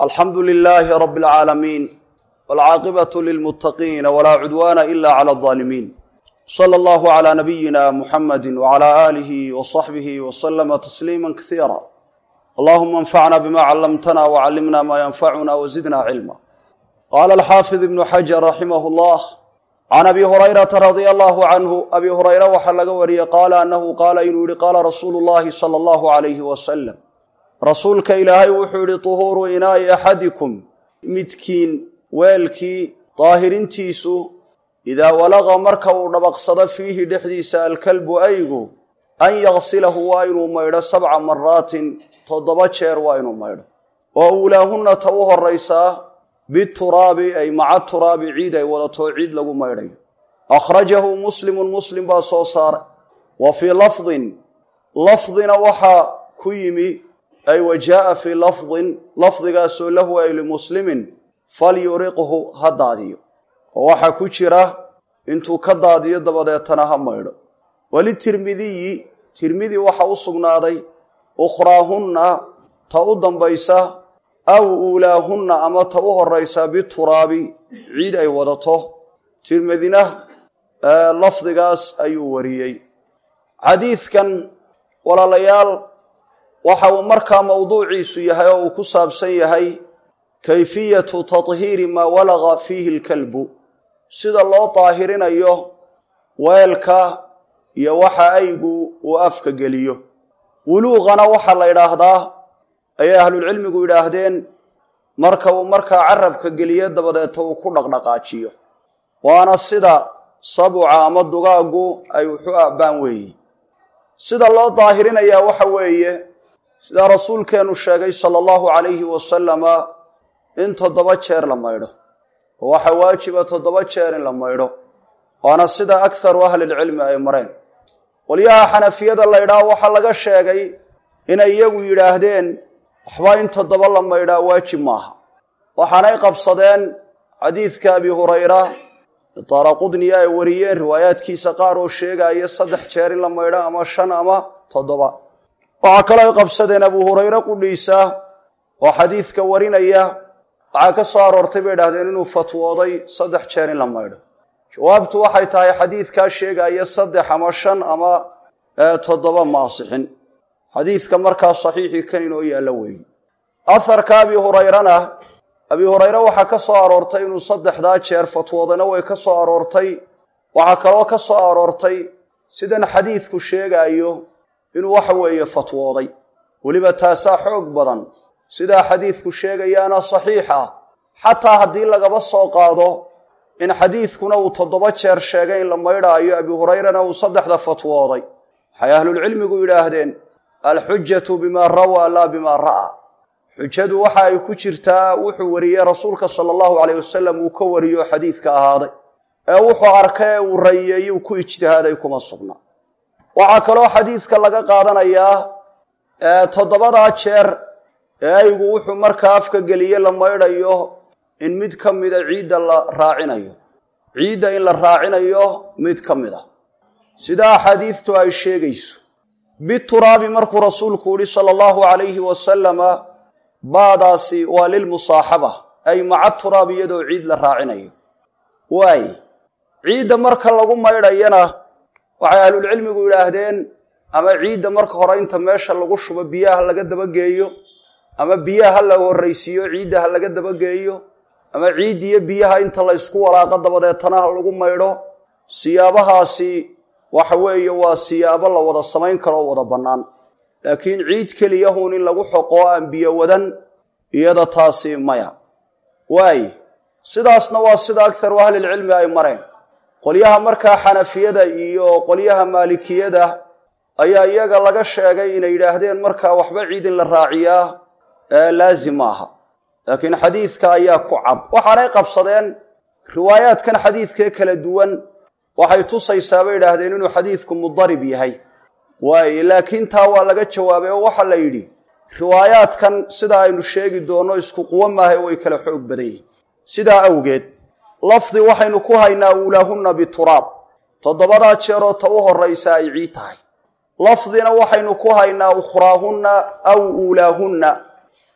alxamdu lilaahi rabi اlcaalamiin wاlcaaqibatu lilmuttaqiina walaa cudwaana ila clى اظaalimiin slى allahu عlى nabiyina muxamadi wعlى aalihi wصaxbihi wslama tasliima kasiira allahuma anfacna bima callamtana wcallimna ma yanfacuna wzidna cilma qaala alxaafid ibnu xajar raximah اllah can abi hurayrata radia allahu canhu abi hurayra waxaa laga wariyey qaala anahu qaala inuu yihi qaala rasuulu llahi sala allahu alayhi wasalam rasuulka ilaahay wuxuu yihi tuhuuru inaa'i axadikum midkiin weelkii daahirintiisu idaa walaqa marka uu dhabaqsado fiihi dhexdiisa alkalbu aygu an yaqsilahu waa inuu maydho sabca maraatin toddoba jeer waa inuu maydho oo uulaahunna ta u horaysaa bituraabi ay maca turaabi ciid ay wadato ciid lagu maydhayo akhrajahu muslimun muslim baa soo saaray wa fii lafdin lafdina waxaa ku yimi ay wa jaaa fii lafdin lafdigaasoo lahu ay limuslimin falyuriqhu ha daadiyo oo waxaa ku jira intuu ka daadiyo dabadeetana ha maydho walitirmidiyi tirmidi waxa u sugnaaday ukhraahunna ta u dambaysa aw uulaahunna ama ta u horaysa bituraabi ciid ay wadato tirmidina lafdigaas ayuu wariyey xadiidkan walaalayaal waxa uu markaa mowduuciisu yahay oo uu ku saabsan yahay kayfiyatu tahiiri maa walaqa fiihi lkalbu sida loo daahirinayo weelka iyo waxa aygu uu afka geliyo wuluuqana waxaa la yidhaahdaa ayay ahlulcilmigu yidhaahdeen marka uu markaa carabka geliyo dabadeeta uu ku dhaqdhaqaajiyo waana sida sabuca ama dugaaggu ay wuxu abbaan weeyi sida loo daahirinayaa waxa weeye sidaa rasuulkeennu sheegay sala allahu calayhi wasalama in toddoba jeer la maydho oo waxaa waajiba toddoba jeer in la maydho waana sida akharu ahlilcilmi ay mareen qolyaha xanafiyada la ydhaah waxaa laga sheegay inay iyagu yidhaahdeen waxba in toddoba la maydhaa waajib maaha waxaanay qabsadeen xadiidka abi hurayra daaraqudniya ay wariyeen riwaayaadkiisa qaar oo sheegaya saddex jeer in la maydho ama shan ama toddoba waxaa kaloo ay qabsadeen abu hurayre qudhiisa oo xadiidka warinaya waxaa ka soo aroortay bay idhahdeen inuu fatwooday saddex jeer in la maydho jawaabtu waxay tahay xadiidkaa sheegaya saddex ama shan ama toddoba ma asixin xadiidka markaa saxiixii kan inoo yaallo weeye aharka abi hurayrana abi hurayre waxaa ka soo aroortay inuu saddexdaa jeer fatwoodayna way ka soo aroortay waxaa kaloo ka soo aroortay sidan xadiidku sheegaayo inuu waxa weeye fatwooday weliba taasaa xoog badan sidaa xadiidku sheegayaana saxiix ah xataa haddii lagaba soo qaado in xadiidkuna uu toddoba jeer sheegay in la maydhaayo abi hurayrana uu saddexda fatwooday waxay ahlulcilmigu yidhaahdeen alxujatu bimaa rawaa laa bimaa ra'aa xujadu waxa ay ku jirtaa wuxuu wariyey rasuulka sala allahu caleyh wasalam uu ka wariyo xadiidka ahaaday ee wuxuu arkay ee uu rayeeyey uu ku ijtihaaday kuma sugna waxaa kaloo xadiidka laga qaadanayaa toddobadaa jeer ee aygu wuxuu markaa afka geliye la maydhayo in mid ka mida ciidda la raacinayo ciidda in la raacinayo mid ka mid a sidaa axaadiidtu ay sheegayso bituraabi markuu rasuulku yihi sala allahu calayhi wasalama baadaasi waa lilmusaaxaba ay maca turaab iyadoo ciid la raacinayo waay ciidda marka lagu maydhayana waxay ahlulcilmigu yidhaahdeen ama ciidda marka hore inta meesha lagu shubo biyaha laga dabageeyo ama biyaha ha la horraysiiyo ciidda ha laga dabageeyo ama ciid iyo biyaha inta la ysku walaaqo dabadeetana ha lagu maydho siyaabahaasi waxa weeye waa siyaabo la wada samayn karo oo wada bannaan laakiin ciid keliyahun in lagu xoqoo aan biyo wadan iyada taasi maya waay sidaasna waa sida akharu ahlilcilmi ay mareen qolyaha markaa xanafiyada iyo qolyaha maalikiyada ayaa iyaga laga sheegay inay yidhaahdeen markaa waxba ciid in la raaciyaa laazim maaha laakiin xadiidka ayaa ku cad waxaanay qabsadeen riwaayaadkan xadiidkee kala duwan waxay tusaysaa bay idhaahdeen inuu xadiidku mudarib yahay waaye laakiin taa waa laga jawaabay oo waxaa la yidhi riwaayaadkan sida aynu sheegi doonno isku quwo maaha way kala xoog badan yihin sidaa awgeed lafdi waxaynu ku haynaa uulaahunna bituraab toddobadaa jeeroo ta u horraysa ay ciid tahay lafdina waxaynu ku haynaa ukhraahunna aw uulaahunna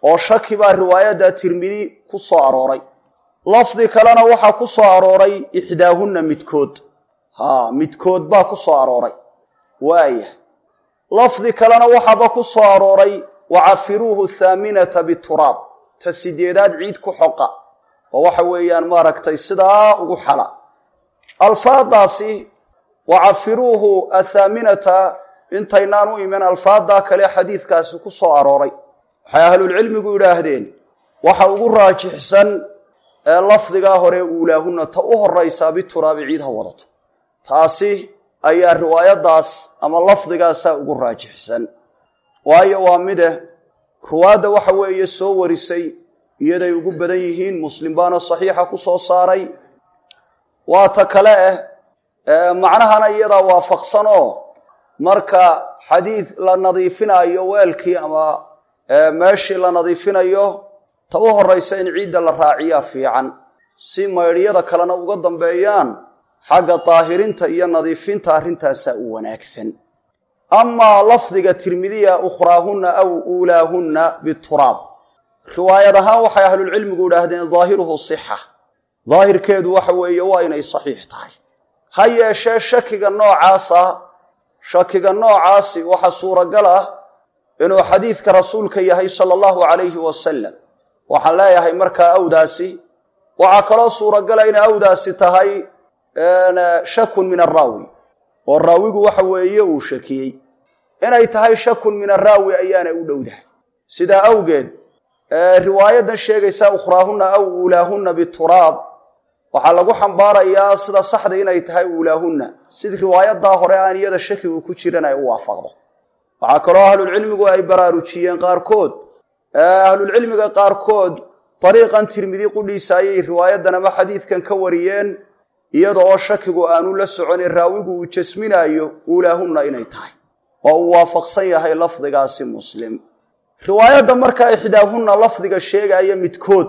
oo shaki baa riwaayadda tirmidi ku soo arooray lafdi kalena waxaa ku soo arooray ixdaahunna midkood haa midkood baa ku soo arooray waaya lafdi kalena waxaaba ku soo arooray wacafiruuhu thaaminata bituraab ta sideedaad ciid ku xoqa oo waxa weeyaan maaragtay sidaa ugu xala alfaadaasi wacafiruuhu athaaminata intaynaan u iman alfaaddaa kale xadiidkaasi ku soo arooray waxay ahlulcilmigu yidhaahdeen waxa ugu raajixsan ee lafdigaa hore uulaahunna ta u horaysaa bituraabi ciid ha wadato taasi ayaa riwaayaddaas ama lafdigaasaa ugu raajixsan waayo waa mide ruwaadda waxa weeye soo warisay iyaday ugu badan yihiin muslim baana saxiixa ku soo saaray waa ta kale ah macnahana iyadaa waafaqsan oo marka xadiid la nadiifinayo weelkii ama meeshii la nadiifinayo ta u horaysa in ciidda la raaciyaa fiican si maydhyada kalena uga dambeeyaan xagga daahirinta iyo nadiifinta arrintaasaa u wanaagsan amaa lafdiga tirmidiya ukhraahunna aw uulaahunna bituraab riwaayad ahaan waxay ahlulcilmigu idhaahdeen daahiruhu sixa daahirkeedu waxa weeye waa inay saxiix tahay ha yeeshee shakiga noocaasa shakiga noocaasi waxa suuragal ah inuu xadiidka rasuulka yahay sala allahu calayhi wasalam waxaan leeyahay markaa awdaasi waxaa kaloo suuragala inay awdaasi tahay shakun min araawi oo raawigu waxa weeye uu shakiyey inay tahay shakun min araawi ayaana u dhowdahay sidaa awgeed riwaayadan sheegaysa ukhraahunna aw uulaahunna bituraab waxaa lagu xambaarayaa sida saxda inay tahay uulaahunna sid riwaayadaa hore aan iyada shakigu ku jiran ay u waafaqdo waxaa kaloo ahlulcilmigu ay baraarujiyeen qaarkood ahlulcilmiga qaarkood dariiqan tirmidi qudhiisa ayay riwaayadan ama xadiidkan ka wariyeen iyada oo shakigu aanu la soconin raawigu uu jasminaayo uulaahunna inay tahay oo uu waafaqsan yahay lafdigaasi muslim riwaayadda markaa ixdaahunna lafdiga sheegaya midkood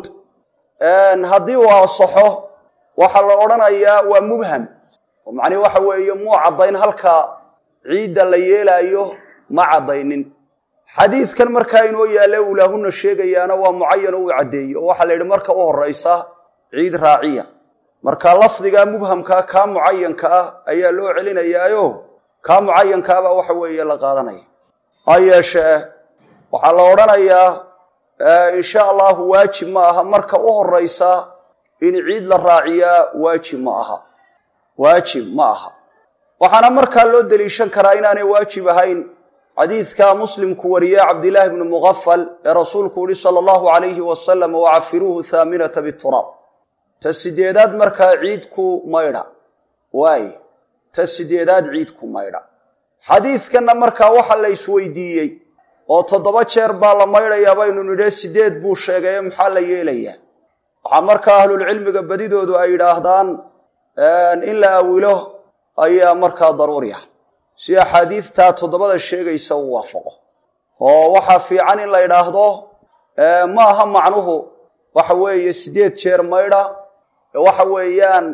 haddii uu asaxo waxaa la odhanayaa waa mubham oo macnihi waxa weeye muu caddayn halka ciidda la yeelaayo ma caddaynin xadiidkan markaa inoo yaalla uulaahunna sheegayaana waa mucayan oo uu caddeeye oo waxaa la yidhi marka u horaysa ciid raaciya marka lafdiga mubhamkaa kaa mucayanka ah ayaa loo celinayaayo kaa mucayankaabaa waxa weeye la qaadanaya ha yeeshee waxaa la odhanayaa insha allahu waajib ma aha marka u horaysa in ciid la raaciyaa waajib ma aha waajib ma aha waxaana markaa loo deliishan karaa inaanay waajib ahayn xadiidka muslimku wariyey cabdilaahi bnu muqafal ee rasuulku yihi sala allahu alayhi wasalam wacafiruuhu thaaminata bituraab ta sideedaad markaa ciidku maydha waay ta sideedaad ciidku maydha xadiidkanna markaa waxa la isweydiiyey oo toddoba jeer baa la maydhayaa baynu nidhe sideed buu sheegaye maxaa la yeelayaa waxaa markaa ahlulcilmiga badidoodu ay yidhaahdaan in la awilo ayaa markaa daruuri ah si axaadiidtaa toddobada sheegaysa uu waafaqo oo waxaa fiican in la yidhaahdo ma aha macnuhu waxa weeye sideed jeer maydha waxa weeyaan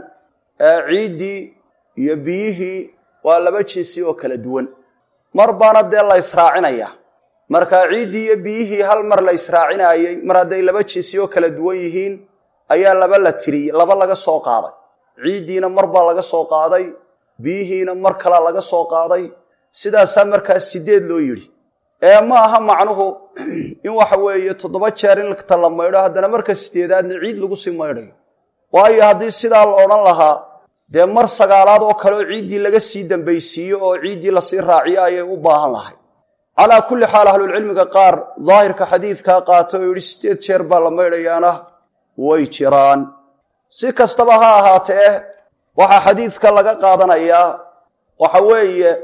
ciiddii iyo biyihii waa laba jinsi oo kala duwan mar baana dee la israacinaya marka ciiddii iyo biyihii hal mar la israacinaayey mar hadday laba jinsi oo kala duwan yihiin ayaa laba la tiriyey laba laga soo qaaday ciiddiina mar baa laga soo qaaday biyihiina mar kalaa laga soo qaaday sidaasaa markaas sideed loo yidhi ee ma aha macnuhu in waxa weeye toddoba jeer in ta la maydho haddana marka sideedaadna ciid lagu sii maydhayo waayo haddii sidaa la odhan lahaa dee mar sagaalaad oo kale oo ciiddii laga sii dambaysiiyo oo ciiddii lasii raaciyo ayay u baahan lahay calaa kulli xaal ahlulcilmiga qaar daahirka xadiidkaa qaata oo yidhi sideed jeer baa la maydhayaana way jiraan si kastaba ha ahaatee waxaa xadiidka laga qaadanayaa waxa weeye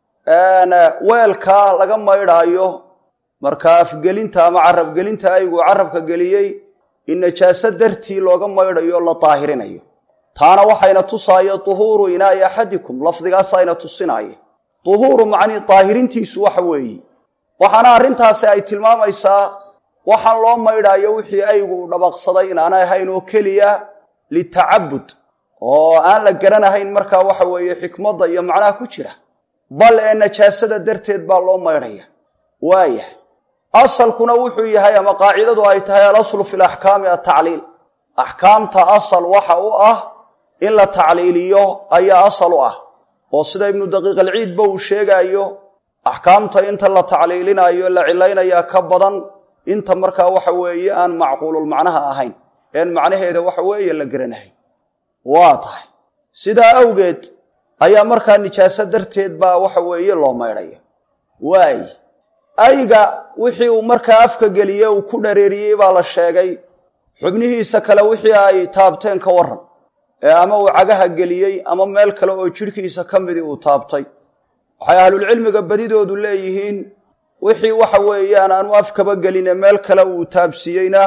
weelkaa laga maydhaayo markaa afgelinta ama carabgelinta aygu carabka geliyey in najaaso dartii looga maydhayo la daahirinayo taana waxayna tusaayo duhuuru inaa'i axadikum lafdigaasayna tusinaaye duhuuru macnii daahirintiisu waxa weeye waxaana arrintaasi ay tilmaamaysaa waxaan loo maydhaayo wixii aygu u dhabaqsaday inaanay ahayn oo keliya litacabud oo aan la garanahayn markaa waxa weeye xikmadda iyo macnaha ku jira bal ee najaasada darteed baa loo maydhaya waayah asalkuna wuxuu yahay ama qaacidadu ay tahay alaslu fi laxkaami atacliil axkaamta asal waxa u ah in la tacliiliyo ayaa asal u ah oo sida ibnu daqiiq alciidba uu sheegaayo axkaamta inta la tacliilinayo la cilaynayaa ka badan inta markaa waxa weeye aan macquululmacnaha ahayn een macnaheeda waxa weeye la garanahay waa tahay sidaa awgeed ayaa markaa nijaaso darteed baa waxa weeye loo maydhaya waay ayga wixii uu markaa afka geliye uu ku dhareeriyey baa la sheegay xubnihiisa kale wixii ay taabteen ka waran ee ama uu cagaha geliyey ama meel kale oo jidhkiisa ka midii uu taabtay waxay ahlulcilmiga badidoodu leeyihiin wixii waxa weeyaan aanu afkaba geline meel kale uu taabsiiyeyna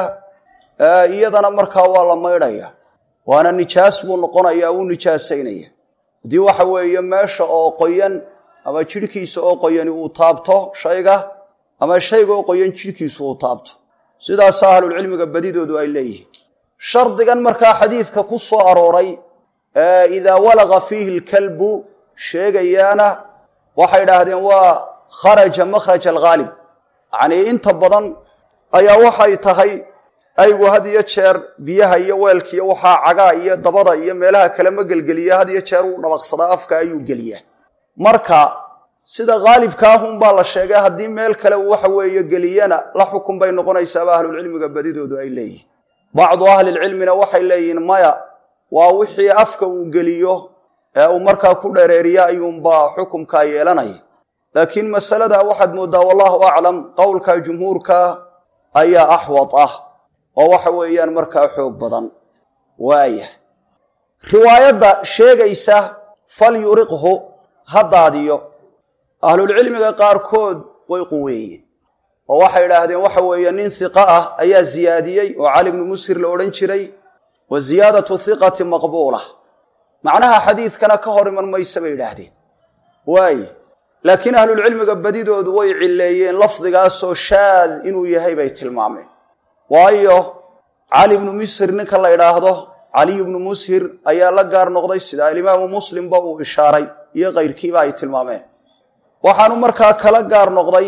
iyadana markaa waa la maydhaya waana nijaas buu noqonaya uu nijaasaynaya haddii waxa weeye meesha oo qoyan ama jidhkiisa oo qoyani uu taabto shayga ama shayga oo qoyan jidhkiisu uu taabto sidaasa ahlulcilmiga badidoodu ay leeyihiin shardigan markaa xadiidka ku soo arooray ee idaa walaqa fiihi lkalbu sheegayaana waxay idhaahdeen waa kharaja makhraj alghaalib yacnii inta badan ayaa waxay tahay aygu had iyo jeer biyaha iyo weelkiiyo waxaa cagaa iyo dabada iyo meelaha kale ma gelgeliya had iyo jeer uu dhabaqsadaa afka ayuu geliyaa marka sida khaalibkaahunbaa la sheegay haddii meel kale uu waxa weeye geliyana la xukun bay noqonaysaaba ahlulcilmiga badidoodu ay leeyihin bacdu ahlilcilmina waxay leeyihiin maya waa wixii afka uu geliyo ee uu markaa ku dhereeriya ayuunbaa xukumkaa yeelanaya laakiin masalada waxaad mooddaa wallahu aclam qowlka jumhuurka ayaa axwad ah oo waxa weeyaan markaa xoog badan waaya riwaayadda sheegaysa fal yuriqhu ha daadiyo ahlulcilmiga qaarkood way quweeyeen oo waxay idhaahdeen waxa weeye nin hiqa ah ayaa ziyaadiyey oo cali bnu musir la odhan jiray wa ziyaadatu hiqati maqbuula macnaha xadiidkana ka hor iman maysa bay idhaahdeen waaye laakiin ahlulcilmiga badidoodu way cilleeyeen lafdigaasoo shaad inuu yahay bay tilmaameen waayo cali bnu musir ninka la idhaahdo caliy bnu mushir ayaa la gaar noqday sida alimaamu muslimba uu ishaaray iyo kayrkiiba ay tilmaameen waxaanu markaa kala gaar noqday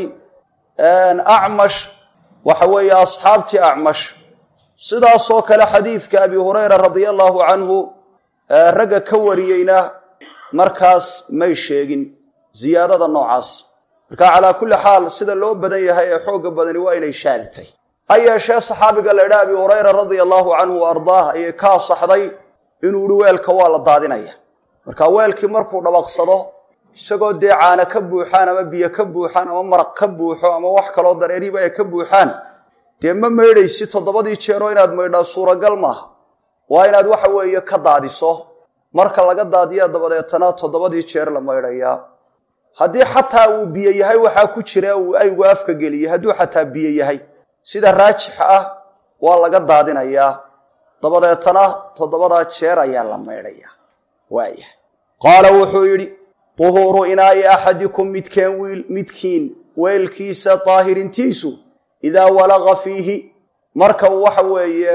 acmash waxa weeye asxaabtii acmash sidaasoo kale xadiidka abi hurayra radia allahu canhu ragga ka wariyeyna markaas may sheegin ziyaadada noocaas marka calaa kulli xaal sida loo badan yahay ee xoogga badani waa inay shaadtay ha yeeshee saxaabiga la idhaha abi hurayra radia allahu canhu wa ardaah ayay ka asaxday inuu ihi weelka waa la daadinaya marka weelkii markuu dhabaqsado isagoo dee caana ka buuxaan ama biyo ka buuxaan ama maraq ka buuxo ama wax kaloo dareeriba ay ka buuxaan dee ma maydhaysi toddobadii jeeroo inaad maydhaa suuragal maaha waa inaad waxa weeye ka daadiso marka laga daadiya dabadeetana toddobadii jeer la maydhayaa haddii xataa uu biyo yahay waxaa ku jira uu aygu afka geliyey hadduu xataa biyo yahay sida raajixa ah waa laga daadinayaa dabadeetana toddobadaa jeer ayaa la maydhayaa waaya qaala wuxuu yidhi duhuuru inaa'i axadikum midkeen wiil midkiin weelkiisa daahirintiisu idaa walaqa fiihi marka uu waxa weeye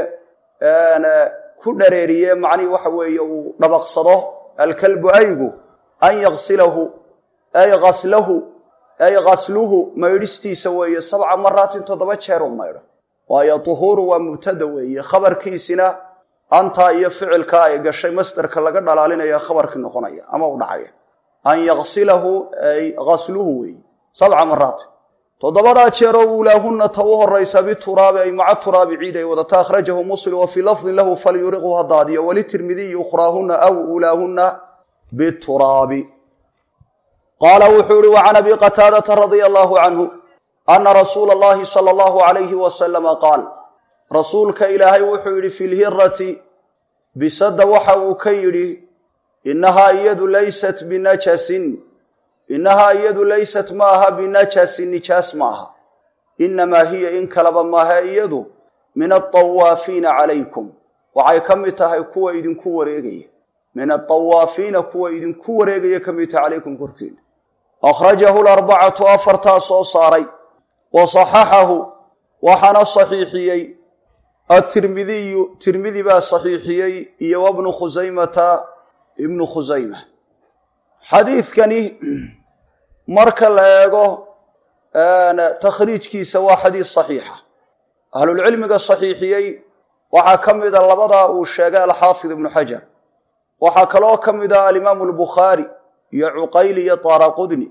ku dhareeriye macnihii waxa weeye uu dhabaqsado alkalbu aygu an yaqsilahu ay aslahu ay kasluhu maydhistiisa weeye sabca maraatin toddoba jeer u maydho waayo duhuuru waa mubtada weeye khabarkiisina antaa iyo ficilkaa ay gashay masdarka laga dhalaalinaya khabarkii noqonaya ama u dhacaya an yaqsilahu ay kasluhu weeye sabca maraatin toddobadaa jeeroo uulaahunna ta u horaysa bituraabi ay maca turaabi ciid ay wadata akhrajahu muslim wa fii lafdin lahu falyuriqhu ha daadiyo walitirmidiyi ukhraahunna aw uulaahunna bituraabi qaala wuxuu ihi wa can abi qataadata radia allahu canhu ana rasuula allahi sala allahu alayhi wasalama qaal rasuulka ilaahay wuxuu yidhi fi lhirati bisadda waxa uu ka yidhi innahaa iyadu laysat binajasin innahaa iyadu laysat ma aha binajasin nijaas ma aha innamaa hiya in kalaba maaha iyadu min altawaafiina calaykum waxay ka mid tahay kuwa idinku wareegaya min altawaafiina kuwa idinku wareegaya ka mid tahay calaykum korkiina akhrajahu larbacatu afartaa soo saaray wa saxaxahu waxaana saxiixiyey atirmidiyu tirmidi baa saxiixiyey iyo wabnu khusaymata ibnu khusayma xadiidkani marka la eego takhriijkiisa waa xadiis saxiixa ahlulcilmiga saxiixiyey waxaa ka mida labadaa uu sheegay alxaafid ibnu xajar waxaa kaloo ka mida alimaamu albukhaari iyo cuqayli iyo taaraqudni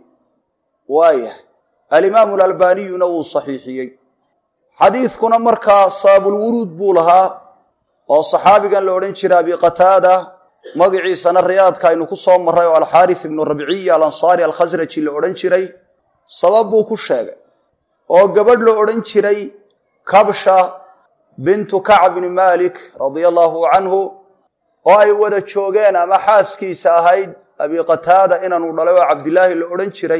waayah alimaamu alalbaniyuna wuu saxiixiyey xadiidkuna markaa sababulwuruud buu lahaa oo saxaabigan la odhan jiray abi qataada magaciisana riyaadka aynu ku soo marray oo alxaaris ibnu rabciya alansaari alkhasraji la odhan jiray sabab buu ku sheegay oo gabadh la odhan jiray kabsha bintu kacb bni malik radia allaahu canhu oo ay wada joogeen ama xaaskiisa ahayd abi qataada inaanu dhalay oo cabdilaahi la odhan jiray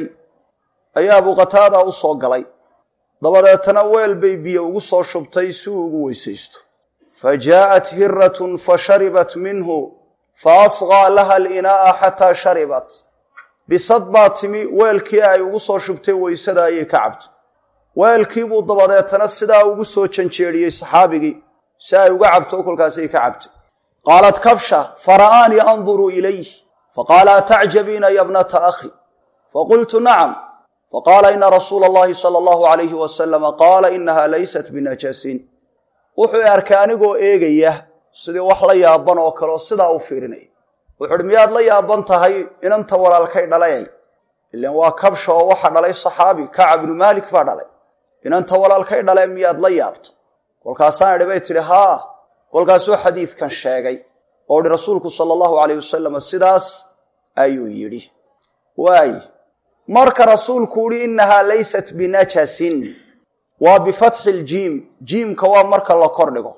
ayaa abu qataada u soo galay dabadeetana weel bay biyo ugu soo shubtay si uu ugu weysaysto fa jaa'at hiratun fa sharibat minhu fa asqaa laha alinaa'a xataa sharibat bisad baa timi weelkii ay ugu soo shubtay weysada ayay ka cabtay weelkiibuu dabadeetana sidaa ugu soo janjeedhiyey saxaabigii si ay uga cabto kolkaasay ka cabtay qaalat kabsha fara'aanii anduruu ilayh faqaala atacjabiina ya bnata akhi faqultu nacam faqaala ina rasuula allahi sala allahu alayhi wasalama qaala inaha laysat binajasin wuxuu i arkay anigoo eegaya sidii wax la yaaban oo kaleo sidaa u fiirinaya wuxu uhi miyaad la yaaban tahay inanta walaalkay dhalayay ilan waa kabsha oo waxa dhalay saxaabi kacab ibnu maalik baa dhalay inanta walaalkay dhale miyaad la yaabta kolkaasaan idhi bay tidhi haa kolkaasuu xadiidkan sheegay oo ihi rasuulku sala allahu alayh wasalam sidaas ayuu yidhi waay marka rasuulku uhi innahaa laysat binajasin waa bifatxi ljiim jiimka waa marka la kordhigo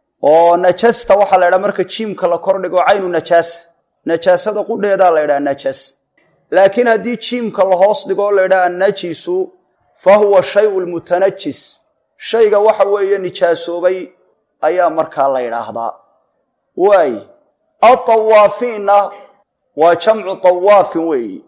oo najasta waxaa la ydhaha marka jiimka la kordhigo caynu najaasa najaasada qudheedaa la ydhaha najas laakiin haddii jiimka la hoos dhigo o la ydhaha annajisu fa huwa shayu lmutanajis shayga waxa weeye nijaasoobay ayaa markaa la yidhaahdaa waay atawaafiinna waa jamcu tawaafin weeyi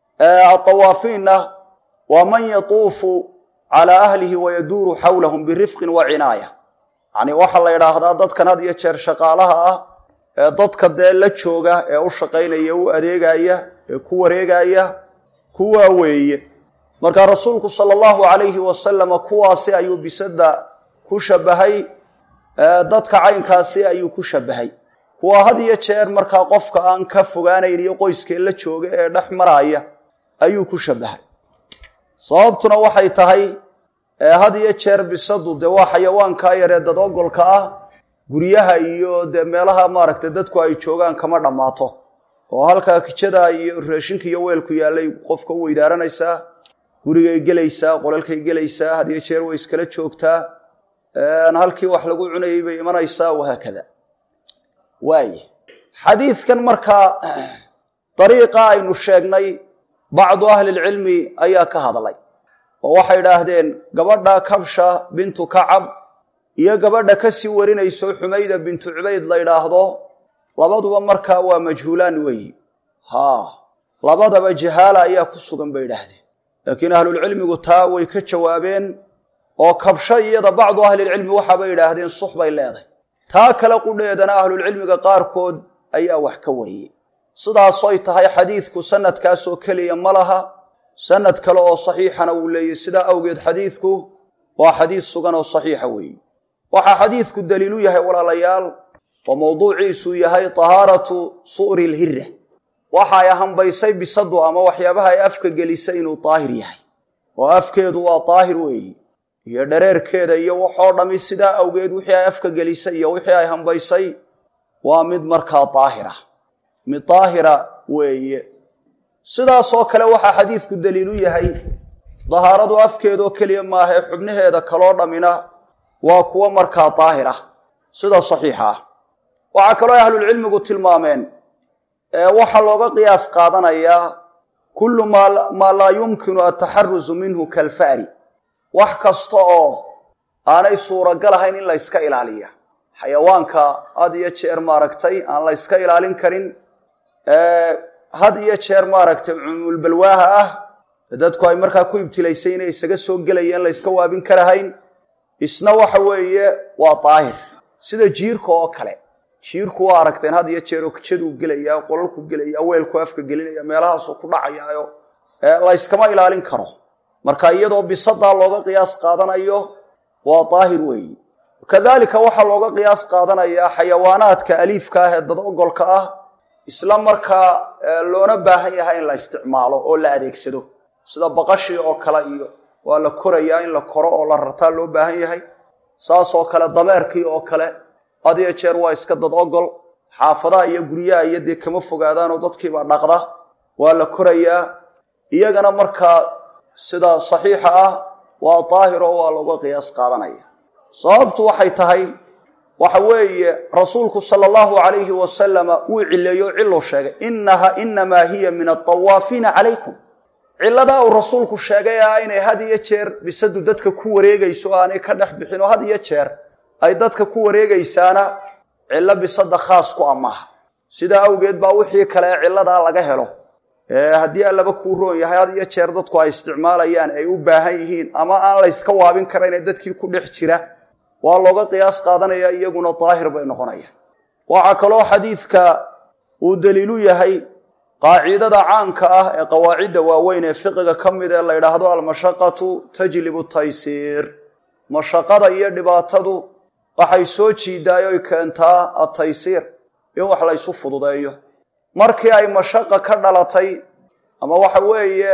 atawaafiinna waa man yatuufu calaa ahlihi wayaduuru xawlahum birifqin wa cinaaya yacni waxaa la yidhaahdaa dadkan had iyo jeer shaqaalaha ah ee dadka dee la jooga ee u shaqaynaya u adeegaya ee ku wareegaya kuwaa weeye marka rasuulku sala allahu calayhi wasalama kuwaasi ayuu bisada ku shabahay dadka caynkaasi ayuu ku shabahay kuwa had iyo jeer markaa qofka aan ka fogaanayn iyo qoyskee la jooga ee dhex maraya ayuu ku shabahay sababtuna waxay tahay had iyo jeer bisadu dee waa xayawaankaa yaree dad ogolka ah guryaha iyo dee meelaha maaragtay dadku ay joogaan kama dhammaato oo halkaa kijada iyo raashinka iyo weelku yaallay qofka u weydaaranaysaa gurigay gelaysaa qolalkay gelaysaa had iyo jeer way iskala joogtaa halkii wax lagu cunayay bay imanaysaa wahaakada waay xadiidkan markaa dariiqa aynu sheegnay bacdu ahlilcilmi ayaa ka hadlay oo waxay idhaahdeen gabadha kabsha bintu kacab iyo gabadha ka sii warinayso xumayda bintu cubayd la ydhaahdo labaduba markaa waa majhuulaan weeyi haa labadaba jahaala ayaa ku sugan bay idhaahdeen laakiin ahlulcilmigu taa way ka jawaabeen oo kabsho iyada bacdu ahlilcilmi waxaabay idhaahdeen sux bay leedahay taa kale qudheedana ahlulcilmiga qaarkood ayaa wax ka wariyey sidaasoy tahay xadiidku sanadkaasoo keliya ma laha sanad kale oo saxiixana wuu leeyey sidaa awgeed xadiidku waa xadiis sugan oo saxiixa weeye waxaa xadiidku daliilu yahay walaalayaal oo mawduuciisuu yahay tahaaratu su'ri lhira waxa ay hambaysay bisadu ama waxyaabaha ay afka gelisay inuu daahir yahay oo afkeedu waa daahir weeye iyo dhareerkeeda iyo waxoo dhammi sidaa awgeed wixii ay afka gelisay iyo wixii ay hambaysay waa mid markaa daahira mid daahira weeye sidaasoo kale waxaa xadiidku daliilu yahay dahaaradu afkeedoo keliya maahae xubnaheeda kaloo dhammina waa kuwo markaa daahira sida saxiixa ah waxaa kaloo ay ahlulcilmigu tilmaameen waxaa looga qiyaas qaadanayaa kullu maa laa yumkinu ataxarusu minhu kalfa'ri wax kasta oo aanay suuragal ahayn in la yska ilaaliya xayawaanka had iyo jeer maaragtay aan la yska ilaalin karin had iyo jeer maaragtay cumulbalwaaha ah dadku ay markaa ku ibtilaysay inay isaga soo gelayeen la yska waabin karahayn isna waxa weeye waa daahir sida jiirka oo kale jiirku waa aragteen had iyo jeer okjaduu gelaya qolalku gelaya weelku afka gelinaya meelahaasuu ku dhacayaayo la yskama ilaalin karo marka iyadoo bisadaa looga qiyaas qaadanayo waa daahir weeyi kadalika waxaa looga qiyaas qaadanayaa xayawaanaadka aliifka ah ee dad ogolka ah isla markaa loona baahan yahay in la isticmaalo oo la adeegsado sida baqashii oo kale iyo waa la korayaa in la koro oo la rartaa loo baahan yahay saas oo kale dameerkii oo kale had iyo jeer waa iska dad ogol xaafadaha iyo guryaha iyo dee kama fogaadaanoo dadkiiba dhaqda waa la korayaa iyagana markaa sida saxiixa ah waa daahir oo waa looga qiyaas qaadanaya sababtu waxay tahay waxa weeye rasuulku sala allahu calayhi wasalama wuu cileeyo o ciluu sheegay inaha inamaa hiya min adawaafiina calaykum cilladaa uu rasuulku sheegay ah inay had iyo jeer bisadu dadka ku wareegayso o aanay ka dhex bixin oo had iyo jeer ay dadka ku wareegaysaana cillo bisada khaas ku a maaha sidaa awgeed baa wixii kale ee cilladaa laga helo haddii allaba kuu roon yahay had iyo jeer dadku ay isticmaalayaan ay u baahan yihiin ama aan layska waabin karayn ee dadkii ku dhex jira waa looga qiyaas qaadanaya iyaguna daahir bay noqonayaan waxaa kaloo xadiidka uu daliilu yahay qaacidada caanka ah ee qawaacidda waaweyn ee fiqiga ka mid ee la yidhaahdo almashaqatu tajlibu taysiir mashaqada iyo dhibaatadu waxay soo jiidaay oy keentaa ataysiir in wax laysu fududeeyo markii ay mashaqa ka dhalatay ama waxa weeye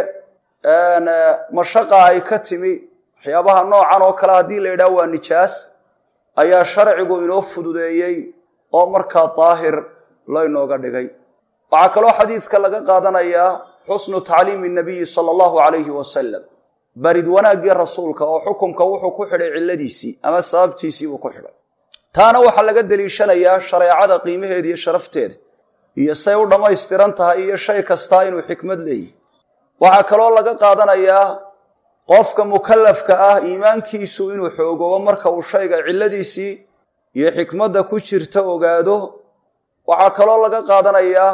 mashaqa ay ka timi waxyaabaha noocan oo kale haddii la yidhaha waa nijaas ayaa sharcigu inoo fududeeyey oo markaa daahir laynooga dhigay waxaa kaloo xadiidka laga qaadanayaa xusnu tacliimi nabiyi sala allahu calayhi wasalam barid wanaaggii rasuulka oo xukumka wuxuu ku xidhay cilladiisii ama sababtiisii buu ku xidhay taana waxaa laga deliishanayaa shareecada qiimaheeda iyo sharafteeda iyo say u dhammaystiran tahay iyo shay kastaa inuu xikmad leeyahy waxaa kaloo laga qaadanayaa qofka mukallafka ah iimaankiisu inuu xoogoobo marka uu shayga cilladiisii iyo xikmadda ku jirta ogaado waxaa kaloo laga qaadanayaa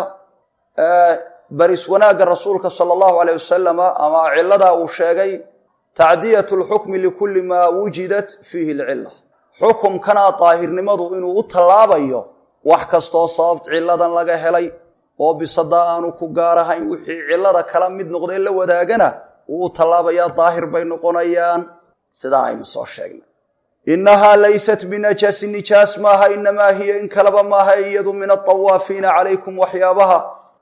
baris wanaagga rasuulka sala allahu aleyh wasalama ama cilladaa uu sheegay tacdiyatu lxukmi likulli maa wujidat fiihi alcilla xukumkana daahirnimadu inuu u tallaabayo wax kastoo sabab cilladan laga helay oo bisadaa aanu ku gaarahayn wixii cillada kala mid noqdee la wadaagana wuu u tallaabayaa daahir bay noqonayaan sidaa aynu soo sheegnay innahaa laysat binajaasi nijaas maaha inamaa hiya in kaleba maaha iyadu min adawaafiina calaykum waxyaabaha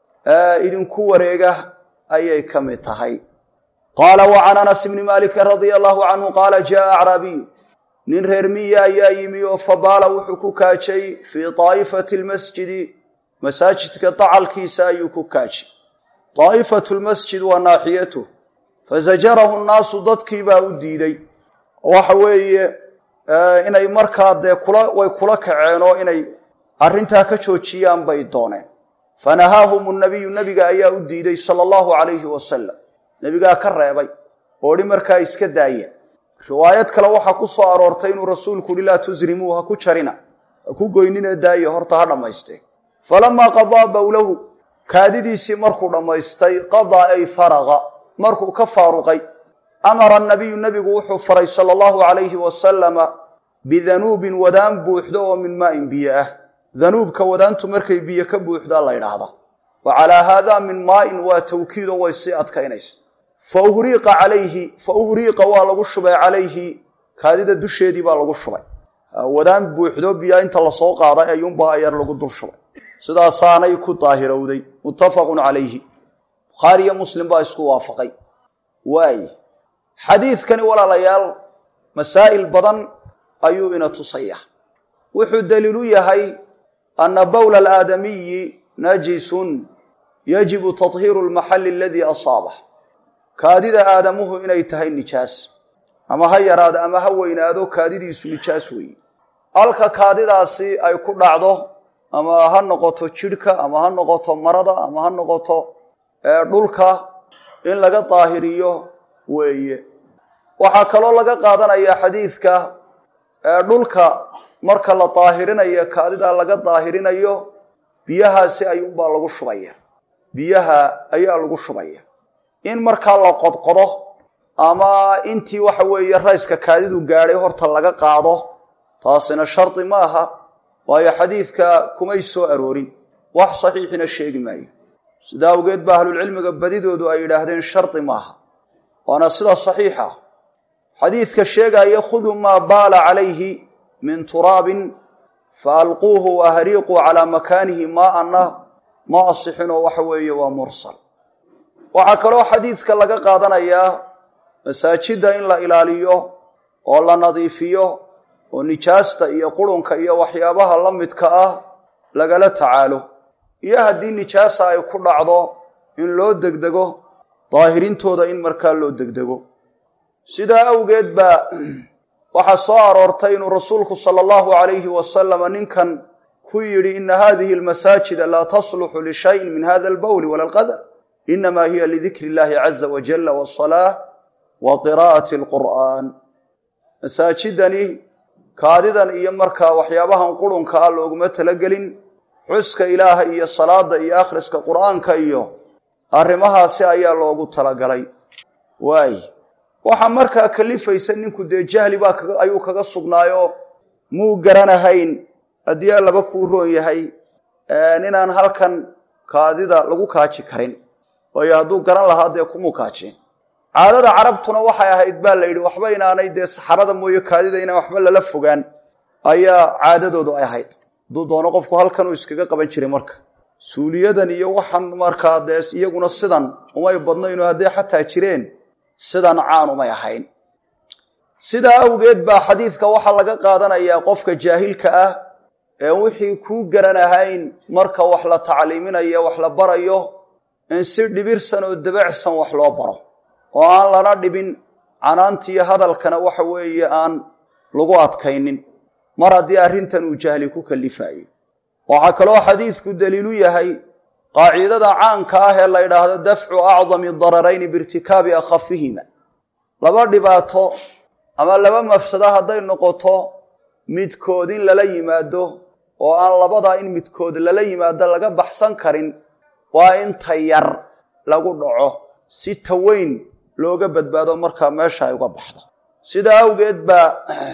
idinku wareega ayay ka mid tahay qaala wa can anas bni maalikin radia allahu canhu qaala jaaa acraabiyu nin reer miya ayaa yimi oo fabaala wuxuu ku kaajay fii daa'ifati lmasjidi masaajidka dacalkiisa ayuu ku kaajay daa'ifatu lmasjid waa naaxiyatuh fasajarahu nnaasu dadkiibaa u diiday waxa weeye inay markaa dee kula way kula kaceen oo inay arrintaa ka joojiyaan bay dooneen fanahaahum nabiyu nebiga ayaa u diiday sala allahu calayhi wasalam nebigaa ka reebay oodhi markaa iska daayeen riwaayad kale waxaa ku soo aroortay inuu rasuulku uhi laa tusrimuu ha ku jarina ha ku goynina daaye horta ha dhammaystee falamaa qadaa bowlahu kaadidiisii markuu dhammaystay qadaa ay faraqa markuu ka faaruqay amara nabiyu nebigu wuxuu faray sala allahu calayhi wasalama bidanuubin wadaan buuxdo oo min maain biyo ah danuubka wadaantu markay biyo ka buuxdaa la ydhaahdaa wa calaa haadaa min maain waa tawkiido way sii adkaynaysa fa uhriiqa calayhi fa uhriiqa waa lagu shubay calayhi kaadida dusheedii baa lagu shubay wadaan buuxdo biyaa inta lasoo qaaday ayuunbaa ayar lagu dul shubay sidaasaanay ku daahirowday muttafaqun calayhi bukhaari iyo muslim baa isku waafaqay waaye xadiidkani walaalayaal masaa'il badan ayuu ina tusaya wuxuu daliilu yahay ana bowla alaadamiyi najisun yajibu tahiiru lmaxali aladii asaabah kaadida aadamuhu inay tahay nijaas ama ha yaraado ama ha weynaado kaadidiisu nijaas weeye halka kaadidaasi ay ku dhacdo ama ha noqoto jidhka ama ha noqoto marada ama ha noqoto dhulka in laga daahiriyo weeye waxaa kaloo laga qaadanayaa xadiidka dhulka marka la daahirinayo kaadida laga daahirinayo biyahaasi ayuunbaa lagu shubaya biyaha ayaa lagu shubaya in markaa la qodqodo ama intii waxa weeye rayska kaadidu gaadhay horta laga qaado taasina shardi ma aha waayo xadiidka kumay soo aroorin wax saxiixina sheegi maayo sida awgeed ba ahlulcilmiga badidoodu ay yidhaahdeen shardi maaha waana sida saxiixa xadiidka sheegaya khuduu maa baala calayhi min turaabin fa alquuhu waahriiquu calaa makaanihi maa'anna ma asixinoo waxa weeye waa mursal waxaa kaloo xadiidka laga qaadanayaa masaajidda in la ilaaliyo oo la nadiifiyo oo nijaasta iyo qurunka iyo waxyaabaha la midka ah lagala tacaalo iyo haddii nijaasa ay ku dhacdo in loo degdego daahirintooda in markaa loo degdego sidaa awgeed baa waxaa soo aroortay inuu rasuulku sala allahu calayhi wasalama ninkan ku yidhi ina hadihi almasaajida laa tasluxu lishayin min hada albawli wala alqadar inama hiya lidikri illahi caza wajalla wasalaa wa qiraa'ati alqur'aan masaajidani kaadidan iyo markaa waxyaabahan qurunka ah looguma talagelin xuska ilaaha iyo salaada iyo akhriska qur'aanka iyo arrimahaasi ayaa loogu talagalay waay waxaa markaa kalifaysa ninku dee jahli baa ayuu kaga sugnaayoo muu garanahayn haddii allaba kuu roon yahay inaan halkan kaadida lagu kaaji karin waayo hadduu garan lahaa dee kumuu kaajeen caadada carabtuna waxay ahayd baa la yidhi waxba inaanay dee saxarada mooye kaadida inaan waxba lala fogaan ayaa caadadoodu ay ahayd hadduu doono qofku halkanuu iskaga qaban jiray marka suuliyadan iyo waxan markaa dee iyaguna sidan umay badnaynoo hadday xataa jireen sidan caan umay ahayn sidaa awgeed baa xadiidka waxaa laga qaadanayaa qofka jaahilka ah ee wixii kuu garan ahayn marka wax la tacliiminayo wax la barayo in si dhibirsan oo dabacsan wax loo baro oo aan lana dhibin canaantiiyo hadalkana waxa weeye aan lagu adkaynin mar haddii arrintan uu jahli ku kallifaayo waxaa kaloo xadiidku daliilu yahay qaacidada caanka ah ee la ydhaahdo dafcu acdami dararayni biirtikaabi akhafihima laba dhibaato ama laba mafsado hadday noqoto midkood in lala yimaado oo aan labadaa in midkood lala yimaado laga baxsan karin waa inta yar lagu dhaco si taweyn looga badbaado markaa meesha ay uga baxdo sidaa awgeed baa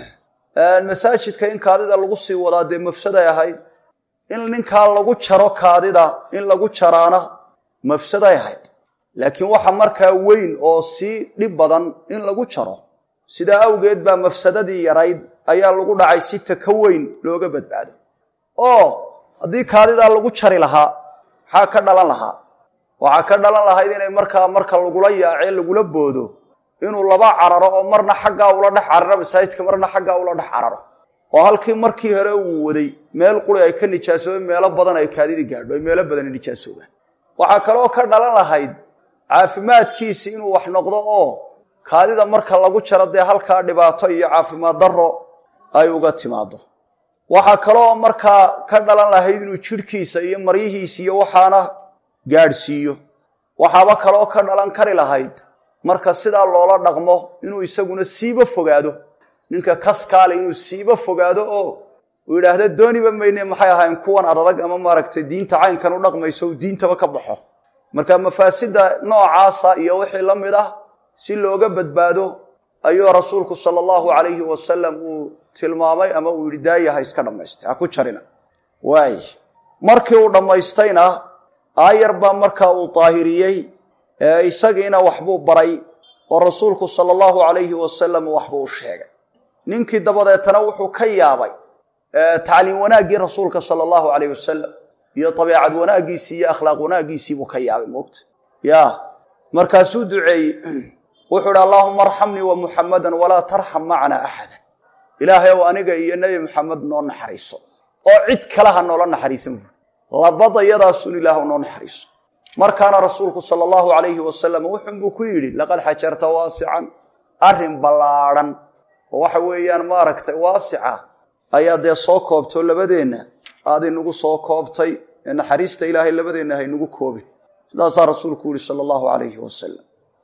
masaajidka in kaadida lagu sii wadaa dee mafsaday ahayd in ninkaa lagu jaro kaadida in lagu jaraana mafsaday ahayd laakiin waxa markaa weyn oo sii dhib badan in lagu jaro sidaa awgeed baa mafsadadii yarayd ayaa lagu dhacay si ta ka weyn looga badbaado oo haddii kaadidaa lagu jari lahaa maxaa ka dhalan lahaa waxaa ka dhalan lahayd inay markaa marka lagula yaacee lagula boodo inuu laba cararo oo marna xaggaa ula dhex cararo masaajidka marna xaggaa ula dhex cararo oo halkii markii hore uu waday meel quri ay ka nijaasoobeen meelo badan ay kaadidii gaadho ay meelo badan nijaasoobaan waxaa kaloo ka dhalan lahayd caafimaadkiisi inuu wax noqdo oo kaadida marka lagu jaro dee halkaa dhibaato iyo caafimaad darro ay uga timaado waxaa kaloo markaa ka dhalan lahayd inuu jidhkiisa iyo maryihiisa iyo waxaana gaadhsiiyo waxaaba kaloo ka dhalan kari lahayd marka sidaa loola dhaqmo inuu isaguna siiba fogaado ninka kaskaale inuu siiba fogaado oo uu yidhaahda dooniba mayne maxay ahayn kuwan adadag ama maaragtay diinta caynkan u dhaqmayso uu diintaba ka baxo marka mafaasida noocaasa iyo wixii la mid ah si looga badbaado ayuu rasuulku sala allahu calayhi wasalam uu tilmaamay ama uu yidhi daayaha iska dhammaystay ha ku jarina waay markii uu dhammaystayna aayar baa markaa uu daahiriyey isagiina waxbuu baray oo rasuulku sala allahu calayhi wasalam waxbuu u sheegay ninkii dabadeetana wuxuu ka yaabay tacliim wanaaggii rasuulka sala allahu calayh wasalam iyo dabeecad wanaaggiisii iyo akhlaaq wanaaggiisii buu ka yaabay moogta ya markaasuu duceeyey wuxuu idhi allaahuma arxamnii wa muxammadan walaa tarxam macnaa axada ilaahay ow aniga iyo nebi maxamed noo naxariiso oo cid kale ha noola naxariisan buuri labadayadaasun ilaah noo naxariiso markaana rasuulku sala allahu calayhi wasalam wuxunbuu ku yidhi laqad xajarta waasican arrin ballaadhan oo waxa weeyaan maaragtay waasica ayaa dee soo koobtoo labadeenna aad inagu soo koobtay ee naxariista ilaahay labadeenna haynagu koobin sidaasaa rasuulku yihi sala allahu calayhi wasalam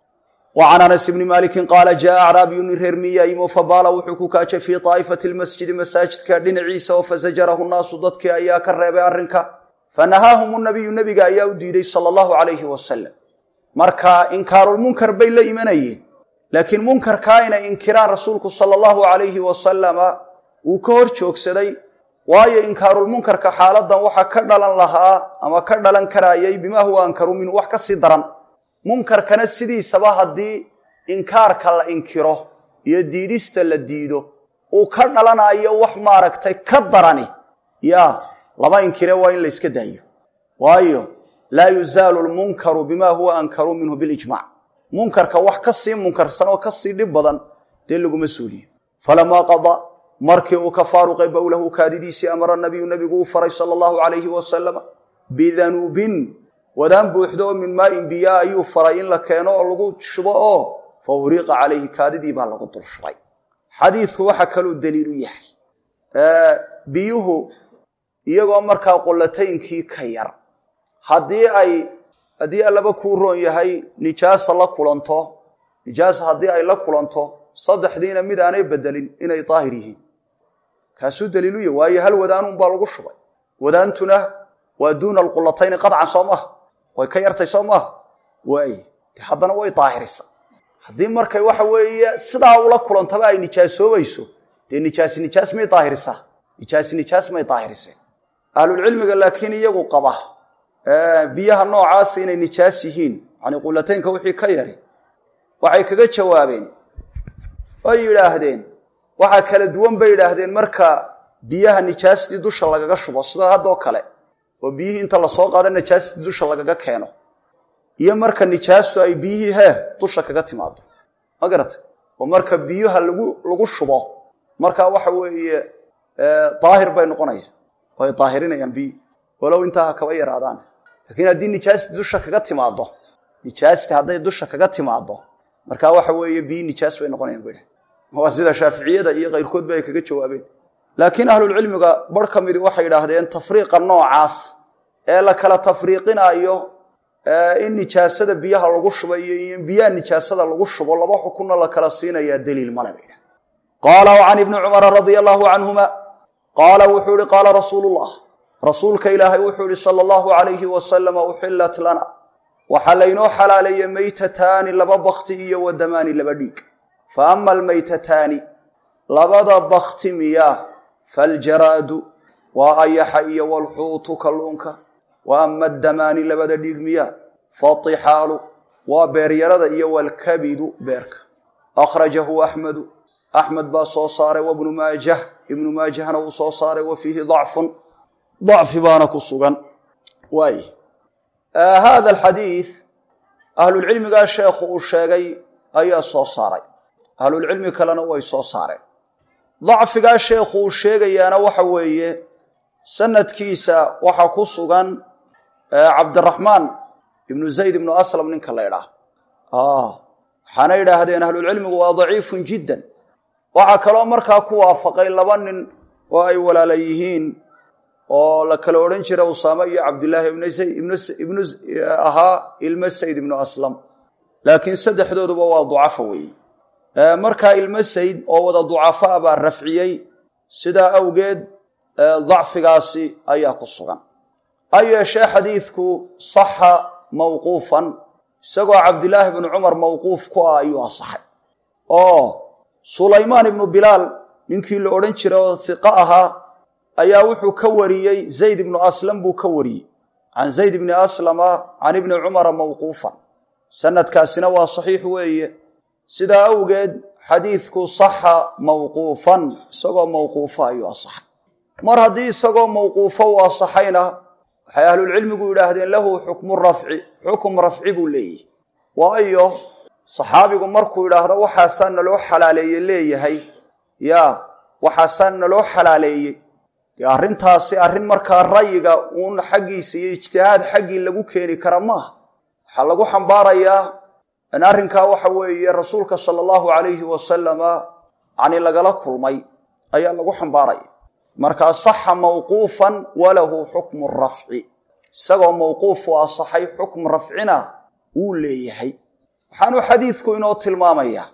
wa can anas ibni maalikin qaala jaa acraabiyun nin reer miyaa yimo fabaala wuxuu ku kaajay fii daa'ifati lmasjidi masaajidka dhinaciisa oo fasajarahu nnaasu dadkii ayaa ka reebay arrinka fanahaahum nabiyu nebiga ayaa u diiday sala allahu calayhi wasalam marka inkaarulmunkar bay la imanayeen laakiin munkarkaa inay inkiraan rasuulku sala allahu calayhi wasalama wuu ka hor joogsaday waayo inkaarulmunkarka xaaladan waxa ka dhalan lahaa ama ka dhalan karaayay bimaa huwa ankaru minhu wax ka sii daran munkarkana sidiisaba haddii inkaarka la inkiro iyo diidista la diido uu ka dhalanayo wax maaragtay ka darani yaa lama inkire waa in la yska daayo waayo laa yuzaalu lmunkaru bima huwa ankaru minhu bilijmac munkarka wax ka sii munkarsan oo ka sii dhib badan dee laguma suuliyo falamaa qada markii uu ka faaruqay bowlahu kaadidiisii amara nabiyu nabigu uu faray sala allahu calayhi wasalama bidanuubin wadaan buuxdo oo min maain biyaa ayuu faray in la keeno oo lagu shubo oo fa uriiqa calayhi kaadidii baa lagu dul shubay xadiidku waxa kaluu daliil u yahay biyuhu iyagoo markaa qollataynkii ka yar haddii ay haddii allaba kuu roon yahay nijaasa la kulanto nijaasa haddii ay la kulanto saddexdiina mid aanay bedelin inay daahir yihiin kaasuu daliilu yahy waayo hal wadaanuun baa lagu shubay wadaantuna waa duuna alqulatayni qadcan soo maaha way ka yartay soo maaha waay de haddana way daahirisa haddii markay waxa weeye sidaa ula kulantaba ay nijaasoobayso dee nijaasi nijaas may daahirisaa nijaasi nijaas may daahiriseen ahlulcilmiga laakiin iyagu qaba biyaha noocaas inay nijaas yihiin yani qulataynka wixii ka yari waxay kaga jawaabeen way yidhaahdeen waxaa kala duwan bay yidhaahdeen marka biyaha nijaastii dusha lagaga shubo sida haddoo kale oo biyihii inta lasoo qaado nijaastii dusha lagaga keeno iyo marka nijaastu ay biyihii hee dusha kaga timaado ma garata oo marka biyuha lagu lagu shubo markaa waxa weeye daahir bay noqonaysa way daahirinayaan biyi walow intaa ha kaba yaraadaan laakiin haddii nijaasti dusha kaga timaado nijaasti hadday dusha kaga timaado markaa waxa weeye biyi nijaas bay noqonayaan bay waa sida shaaficiyada iyo kayrkoodba ay kaga jawaabeen laakiin ahlulcilmiga bar ka midi waxay idhaahdeen tafriiqa noocaas ee la kala tafriiqinaayo in nijaasada biyaha lagu shubo iyo in biyaha nijaasada lagu shubo laba xukunna la kala siinayaa daliil male bay dhah qaala can ibni cumara radia allaahu canhuma qaala wuxuu ihi qaala rasuulu llah rasuulka ilaahay wuxuu ihi sala allahu alayhi wasalama uxilat lana waxaa laynoo xalaaleeyey maytataani laba bakti iyo wadamaani laba dhiig fa ama almaytataani labada bakti miyaa faljaraadu waa ayaxa iyo walxuutu kalluunka wa ama addamaani labada dhiig miyaa faatixaalu waa beeryarada iyo walkabidu beerka akhrajahu axmedu axmed baa soo saaray wabnu maajah ibnu maajahna wuu soo saaray wa fiihi dacfun dacfi baana ku sugan waay hada alxadiid ahlulcilmigaa sheekhu uu sheegay ayaa soo saaray ahlulcilmi kalena way soo saareen dacfigaa sheekhu uu sheegayaana waxa weeye sanadkiisa waxaa ku sugan cabdiraxmaan ibnu zayd ibnu aslam ninka la ydhaah waxaana yidhaahdeen ahlulcilmigu waa daciifun jiddan waxaa kaloo markaa ku waafaqay laba nin oo ay walaala yihiin oo la kala odhan jira usaame iyo cabdillaahi ibnu ahaa ilmo sayd ibnu aslam laakiin saddexdooduba waa ducafa weeye markaa ilmo sayd oo wada ducafa a baa rafciyey sidaa awgeed dacfigaasi ayaa ku sugan ha yeeshee xadiidku saxa mawquufan isagoo cabdilaahi bnu cumar mawquuf ku ah ayuu asaxay oo sulaymaan ibnu bilaal ninkii la odhan jira oo hiqo ahaa ayaa wuxuu ka wariyey zayd ibnu aslam buu ka wariyey can zayd ibni aslama can ibni cumara mawquufan sanadkaasina waa saxiix weeye sidaa awgeed xadiidku saxa mawquufan isagoo mawquufo ayuu asaxay mar haddii isagoo mawquufo uu asaxayna waxay ahlulcilmigu yidhaahdeen lahu xukmu rafci xukum rafci buu leeyahy waayo saxaabigu markuu yidhaahdo waxaasaa naloo xalaaleeye leeyahay yaa waxaasaa naloo xalaaleeyey dee arrintaasi arrin markaa rayiga uun xaggiisa iyo ijtihaad xaggii lagu keeni kara maaha waxaa lagu xambaarayaa in arrinkaa waxa weeye rasuulka sala allahu calayhi wasalama yani lagala kulmay ayaa lagu xambaaraya markaa saxa mawquufan walahu xukmu rafci isagoo mawquufu asaxay xukm rafcina wuu leeyahay waxaanu xadiidku inoo tilmaamayaa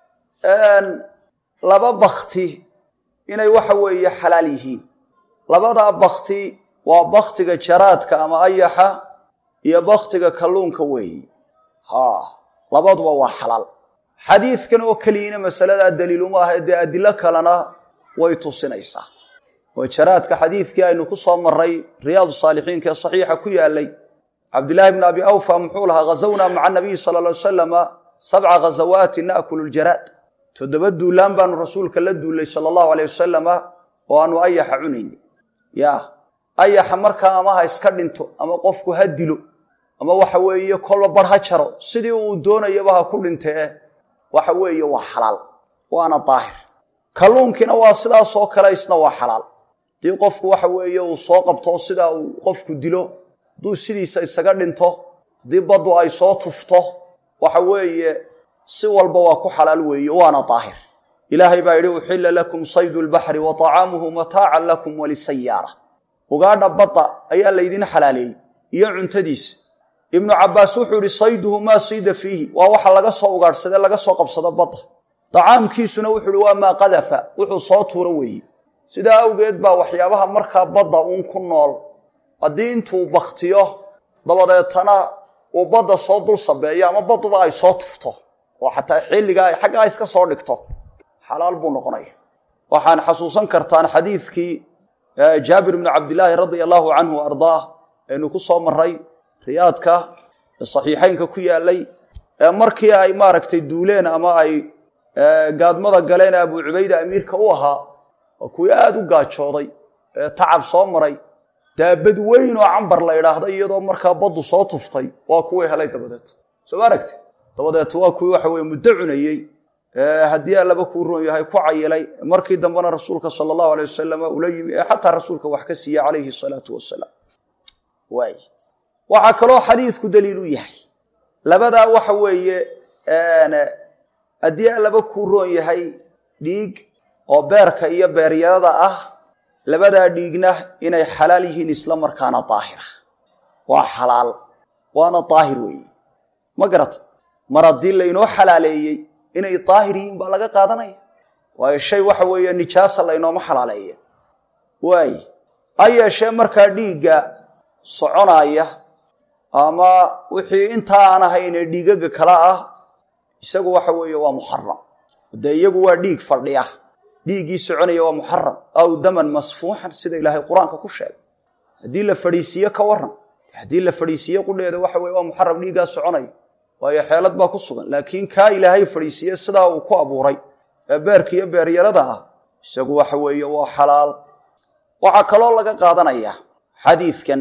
laba bakti inay waxa weeye xalaal yihiin labadaa bakti waa baktiga jaraadka ama ayaxa iyo baktiga kalluunka weeyi ha labaduba waa xalaal xadiidkan oo keliyina masaladaa daliiluma aha dee adilo kalena way tusinaysaa oo jaraadka xadiidkii aynu ku soo maray riyaadu saalixiinka ee saxiixa ku yaalay cabdillaahi bn abi awfa muxuu lahaa ghazawnaa maca nabiyi sala ly wasalama sabca ghazawaati na'kulu ljaraad toddoba duulaan baanu rasuulka la duullay sala allahu aleyh wasalama oo aanu ayaxa cunayni ya ayaxa markaa ama ha iska dhinto ama qofku ha dilo ama waxa weeye kolba bar ha jaro sidii uu doonayaba ha ku dhintee waxa weeye waa xalaal waana daahir kalluunkiina waa sidaasoo kale isna waa xalaal haddii qofku waxa weeye uu soo qabto sidaa uu qofku dilo hadduu sidiisa isaga dhinto haddii baddu ay soo tufto waxa weeye si walba waa ku xalaal weeye waana daahir ilaahay baa yidhi uxilla lakum saydu lbaxri wa طacaamuhu mataacan lakum walisayaara ugaadha badda ayaa laydin xalaaleeyey iyo cuntadiisa ibnu cabaas wuxuu yihi sayduhu maa siida fiihi waa waxa laga soo ugaadhsadee laga soo qabsado badda dacaamkiisuna wuxuu ihi waa maa qadafa wuxuu soo tuuro weeye sidaa awgeed baa waxyaabaha markaa badda uun ku nool haddii intuu baktiyo dabadeetana uu badda soo dul sabeeyo ama badduba ay soo tufto oo xataa xilligaa xaggaa iska soo dhigto xalaal buu noqonaya waxaan xasuusan kartaan xadiidkii jaabir bnu cabdilaahi radia allahu canhu ardaah aynu ku soo maray riyaadka ee saxiixeynka ku yaalay ee markii ay maaragtay duuleen ama ay gaadmada galeen abu cubayda amiirka u ahaa waa kuwii aada u gaajooday ee tacab soo maray daabad weyn oo cambar la idhaahda iyadoo markaa baddu soo tuftay waa kuwii helay dabadeed soo ma aragti dabadeet waa kuwii waxa weye muddo cunayey haddii allaba kuu roon yahay ku cayilay markii dambena rasuulka sala allahu alay wasalam ula yimi ee xataa rasuulka wax ka siiye calayhi salaatu wasalaam waay waxaa kaloo xadiidku daliil u yahay labadaa waxa weeye haddii allaba kuu roon yahay dhiig oo beerka iyo beeryarada ah labadaa dhiigna inay xalaal yihiin isla markaana daahira waa xalaal waana daahir weeye ma garata mar haddii laynoo xalaaleeyey inay daahir yihiin baa laga qaadanaya waayo shay waxa weeye nijaasa laynooma xalaaleeye waay ha yeeshee markaa dhiigga soconaya ama wixii intaa aan ahayne dhiigaga kale ah isagu waxa weeye waa muxaram dee iyagu waa dhiig fadhiya dhiiggii soconaya waa muxaram aw daman masfuuxan sida ilaahay qur-aanka ku sheegay haddii la fadhiisiiye ka waran haddii la fadhiisiiye qudheeda waxa weye waa muxaram dhiiggaa soconaya waayo xeelad baa ku sugan laakiin kaa ilaahay fadhiisiiye sidaa uu ku abuuray ee beerka iyo beeryarada ah isagu waxa weeye waa xalaal waxaa kaloo laga qaadanaya xadiidkan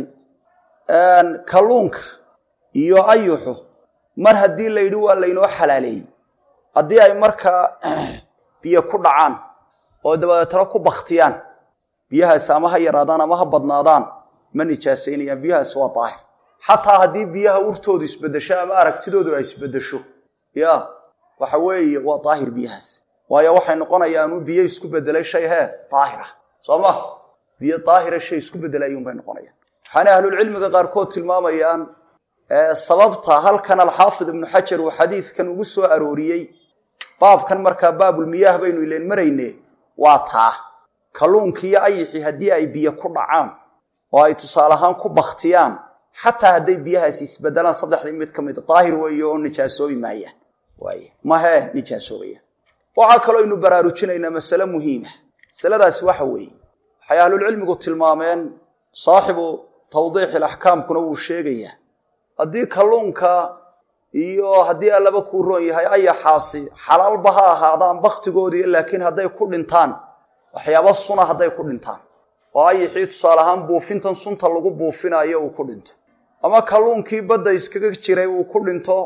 kalluunka iyo ayuxu mar haddii la yidhi waa laynoo xalaaleeyey haddii ay markaa biyo ku dhacaan oo dabadeetana ku baktiyaan biyahaas ama ha yaraadaan ama ha badnaadaan ma nijaasaynayaan biyahaas waa daahir xataa haddii biyaha urtoodu isbedesho ama aragtidoodu ay isbedesho ya waxa weeye waa daahir biyahaas waayo waxay noqonayaanu biyo isku bedelay shay hee daahira soo ma biyo daahira shay isku bedelayuunbay noqonayaan waxaana ahlulcilmiga qaarkood tilmaamayaan sababta halkan alxaafid ibnu xajar uu xadiidkan ugu soo arooriyey baabkan markaa baabulmiyaah baynu ileen marayne waa taa kalluunkiiyo ayixii haddii ay biyo ku dhacaan oo ay tusaale ahaan ku baktiyaan xataa hadday biyahaasi isbedelaan saddexdii mid ka mid daahir weeye oo nijaasoobi maayaan waay mahee nijaasoobaya waxaa kaloo aynu baraarujinaynaa masale muhiima masaladaasi waxa weeye waxay ahlulcilmigu tilmaameen saaxibu tawdiixi alaxkaamkuna wuu sheegayaa haddii kalluunka iyo haddii allaba kuu roon yahay ayaxaasi xalaalba ha ahaadaan baktigoodii laakiin hadday ku dhintaan waxyaaba suna hadday ku dhintaan oo ayaxii tusaale ahaan buufintan sunta lagu buufinayo uu ku dhinto ama kalluunkii badda iskaga jiray uu ku dhinto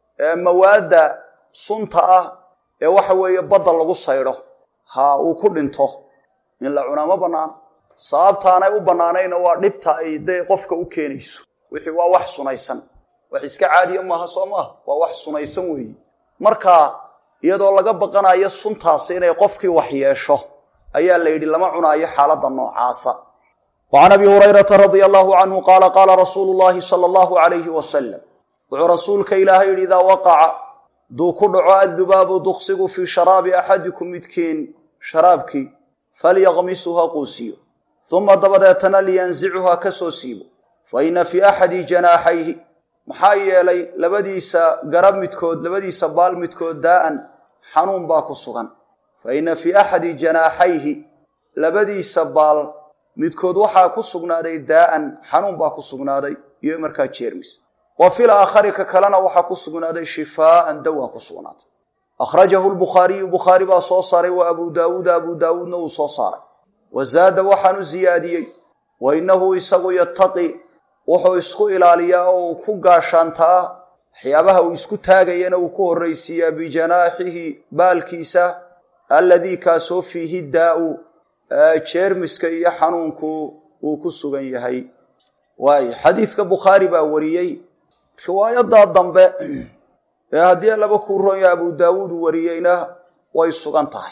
mawaadda sunta ah ee waxa weeye badda lagu saydho ha uu ku dhinto in la cunaa ma bannaano sababtaanay u bannaanayna waa dhibta ay dee qofka u keenayso wixii waa wax sunaysan wax iska caadiya maaha soo maaha waa wax sunaysan weeye marka iyadoo laga baqanayo suntaasi inay qofkii wax yeesho ayaa la yidhi lama cunaayo xaaladda noocaasa wa can abi hurayrata radia allahu canhu qaala qaala rasuulu llahi sala allahu alayhi wasalam wuxuu rasuulka ilaahay yidhi idaa waqaca duu ku dhaco addubaabu duksigu fii sharaabi axadikum midkiin sharaabkii falyaqmisu ha quusiyo uma dabadeetana liyanzichu ha ka soo siibo fa ina fii axadi janaaxayhi maxaa yeelay labadiisa garab midkood labadiisa baal midkood daa'an xanuun baa ku sugan fa ina fii axadi janaaxayhi labadiisa baal midkood waxaa ku sugnaaday daa'an xanuun baa ku sugnaaday iyo markaa jeermis wa fil aakhari ka kalena waxaa ku sugnaaday shifaaan dawaa ku sugnaatay akhrajahu lbukhaariyu bukhaari baa soo saaray wa abu daawuuda abu daawuudna uu soo saaray wa zaada waxaanu ziyaadiyey wa innahu isagu yataqi wuxuu isku ilaaliyaa oo uu ku gaashaantaa waxyaabaha uu isku taagayana uu ku horraysiiyaa bijanaaxihi baalkiisa alladii kaasoo fiihi daa-u jeermiska iyo xanuunku uu ku sugan yahay waayo xadiidka bukhaari baa wariyey riwaayadaa dambe ee haddii laba kuu ronya abu daawuud uu wariyeyna way sugan tahay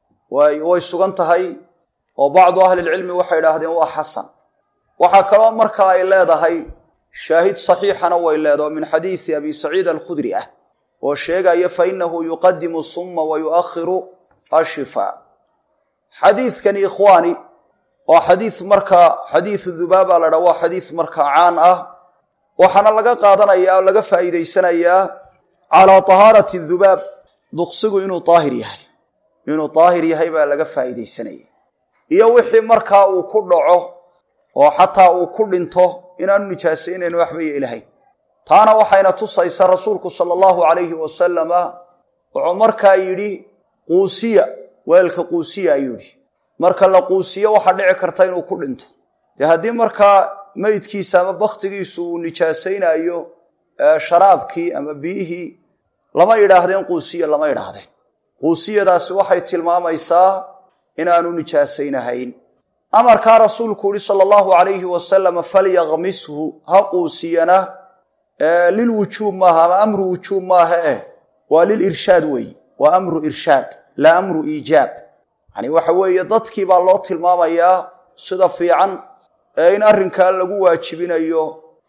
way sugan tahay oo bacdu ahlilcilmi waxay idhaahdeen waa xasan waxaa kaloo markaa ay leedahay shaahid saxiixana way leedaho min xadiidi abi saciid alkhudri ah oo sheegaya fa inahu yuqadimu summa wa yuakhiru ashifaa xadiidkani ikhwaani waa xadiid markaa xadiidu dubaaba la dhaa waa xadiid markaa caan ah waxaana laga qaadanaya oo laga faa'iidaysanayaa calaa tahaarati dubaab duqsigu inuu daahir yahay inuu daahir yahay baa laga faa'iidaysanaya iyo wixii markaa uu ku dhaco oo xataa uu ku dhinto inaanu nijaasaynayn waxba yeelahayn taana waxayna tusaysa rasuulku sala allahu calayhi wasalama wuxuu markaa yidhi quusiya weelka quusiya ayuu yidhi marka la quusiyo waxaa dhici karta inuu ku dhinto dee haddii markaa meydkiisa ama bakhtigiisu uu nijaasaynayo sharaabkii ama biyihii lama yidhaahdeen quusiya lama yidhaahdeen quusiyadaasi waxay tilmaamaysaa inaanu nijaasaynahayn amarkaa rasuulku yihi sala allahu calayhi wasalam falyakmishu ha quusiyana lilwujuub maaha ama amru wujuub maaha eh waa lilirshaad weeye waa amru irshaad laa amru iijaab yani waxa weeye dadkii baa loo tilmaamayaa sida fiican ee in arrinkaa lagu waajibinayo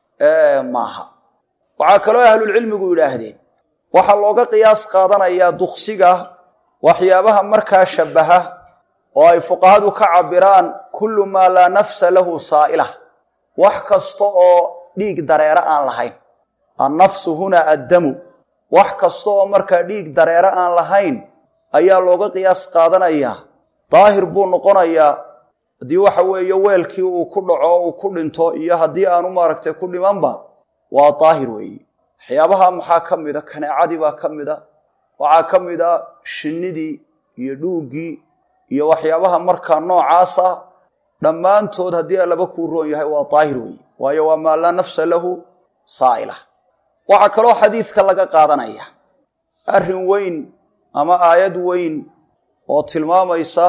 maaha waxaa kaloo ahlulcilmigu yidhaahdeen waxaa looga qiyaas qaadanayaa duksiga waxyaabaha markaa shabaha oo ay fuqahadu ka cabiraan kullu maa laa nafsa lahu saa'ila wax kasta oo dhiig dareere aan lahayn annafsu hunaa addamu wax kasta oo markaa dhiig dareere aan lahayn ayaa looga qiyaas qaadanayaa daahir buu noqonayaa haddii waxa weeye weelkii uu ku dhaco uu ku dhinto iyo haddii aanu maaragtay ku dhimanba waa daahir weeye waxyaabaha maxaa ka mida kaneecadii baa ka mida waxaa ka mid a shinnidii iyo dhuuggii iyo waxyaabaha markaa noocaas ah dhammaantood haddii alaba kuu roon yahay waa daahir weeye waayo waa maa laa nafsa lahu saa'ila waxaa kaloo xadiidka laga qaadanaya arrin weyn ama aayad weyn oo tilmaamaysa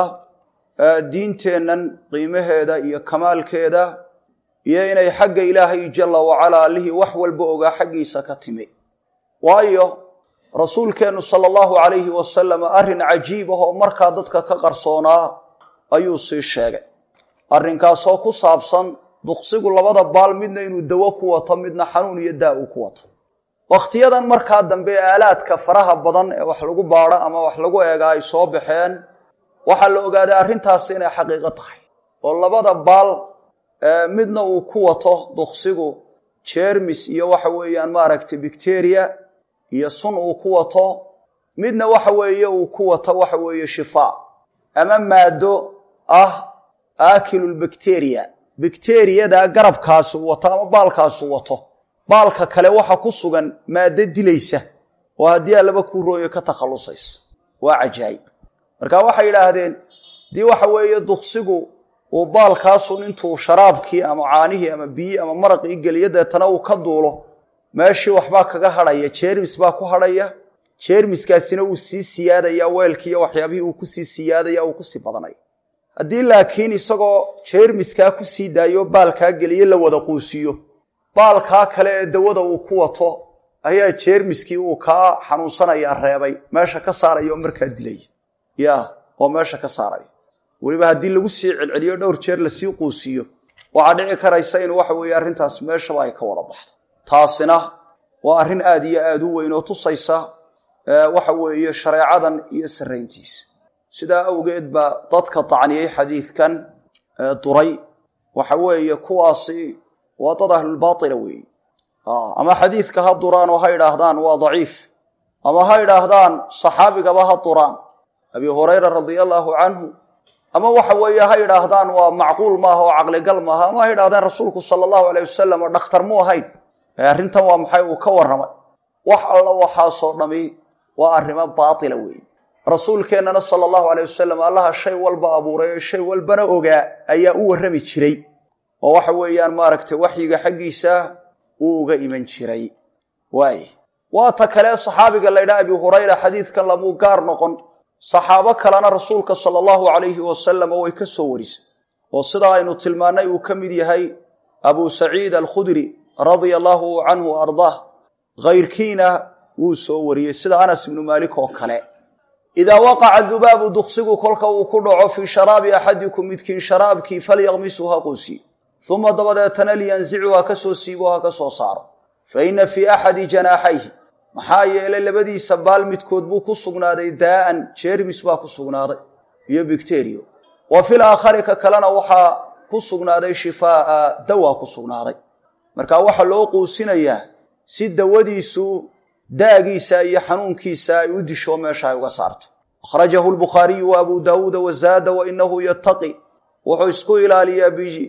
diinteennan qiimaheeda iyo kamaalkeeda iyo inay xagga ilaahay jalla wacalaa allihii wax walba ogaa xaggiisa ka timi waayo rasuulkeennu sala allahu calayhi wasalam arrin cajiib ah oo markaa dadka ka qarsoonaa ayuu sii sheegay arrinkaasoo ku saabsan duqsigu labada baal midna inuu dawo ku wato midna xanuun iyo daa uu ku wato wakhtiyadan markaa dambe aalaadka faraha badan ee wax lagu baadho ama wax lagu eega ay soo baxeen waxaa la ogaaday arrintaasi inay xaqiiqo tahay oo labada baal midna uu ku wato duqsigu jermis iyo waxa weeyaan maaragtay bacteria iyo sun uu ku wato midna waxa weeye uu ku wato waxa weeye shifaa ama maado ah aakilulbacteria bacteriyada garabkaasu wato ama baalkaasu wato baalka kale waxa ku sugan maado dilaysa oo haddii allaba kuu rooyo ka takhallusaysa waa cajaayib marka waxay yidhaahdeen dii waxa weeye duqsigu uu baalkaasun intuu sharaabkii ama caanihii ama biyi ama maraqii geliyo deetana uu ka duulo meeshii waxbaa kaga hadhaya jermis baa ku hadhaya jermiskaasina uu sii siyaadaya weelkiiyo waxyaabihii uu kusii siyaadaya uu kusii badanaya haddii laakiin isagoo jermiskaa kusii daayo baalkaa geliyo la wada quusiyo baalkaa kale ee dawada uu ku wato ayaa jermiskii uu kaa xanuunsanaya reebay meesha ka saaraya oo markaa dilaya ya oo meesha ka saaraya weliba haddii lagu sii celceliyo dhowr jeer lasii quusiyo waxaa dhici karaysa in waxa weeye arrintaas meeshaba ay ka wada baxdo taasina waa arrin aad iyo aad u weyn oo tusaysa waxa weeye shareecadan iyo sarrayntiisa sidaa awgeed baa dadka dacniyey xadiidkan duray waxa weeye kuwaasi waa dad ahlulbaatila weeye ama xadiidka ha duraan oo ha idhaahdaan waa daciif ama ha idhaahdaan saxaabigaba ha duraan abi hurayra radia allaahu canhu ama waxa weeye ha idhaahdaan waa macquul maaha oo caqligal maaha ama ha idhahdaan rasuulku sala allahu alayh wasalam oo dhakhtar mu ahayn arrintan waa maxay uu ka warramay wax alla waxaasoo dhami waa arrimo baatila weeye rasuulkeennana sala allahu aleyh wasalam allaha shay walba abuuray oo shay walbana ogaa ayaa u warrami jiray oo waxa weeyaan maaragtay waxyiga xaggiisa uu uga iman jiray waay waa ta kale saxaabiga laydhaha abi hurayra xadiidkan lamuu gaar noqon saxaabo kalena rasuulka sala allahu calayhi wasalam way ka soo warisay oo sidaa aynu tilmaannay uu ka mid yahay abu saciid alkhudri radia allahu canhu ardaah kayrkiina wuu soo wariyey sida anas ibnu maalik oo kale idaa waqaca dubaabu duksigu kolka uu ku dhaco fii sharaabi axadikum midkiin sharaabkii falyaqmisu ha quusi uma dabadeetana liyanzicu ha ka soo siibo ha ka soo saaro fa ina fii axadi janaaxayhi maxaa yeelay labadiisa baal midkood buu ku sugnaaday daa'an jeermis baa ku sugnaaday iyo bicteriyo wa fil aakhari ka kalena waxaa ku sugnaaday shifaa'a dawaa ku sugnaaday marka waxaa loo quusinayaa si dawadiisu daagiisa iyo xanuunkiisa ay u disho meesha ay uga saarto akhrajahu lbukhaariyu wa abu daawuuda wazaada wa inahu yataqi wuxuu isku ilaaliyaa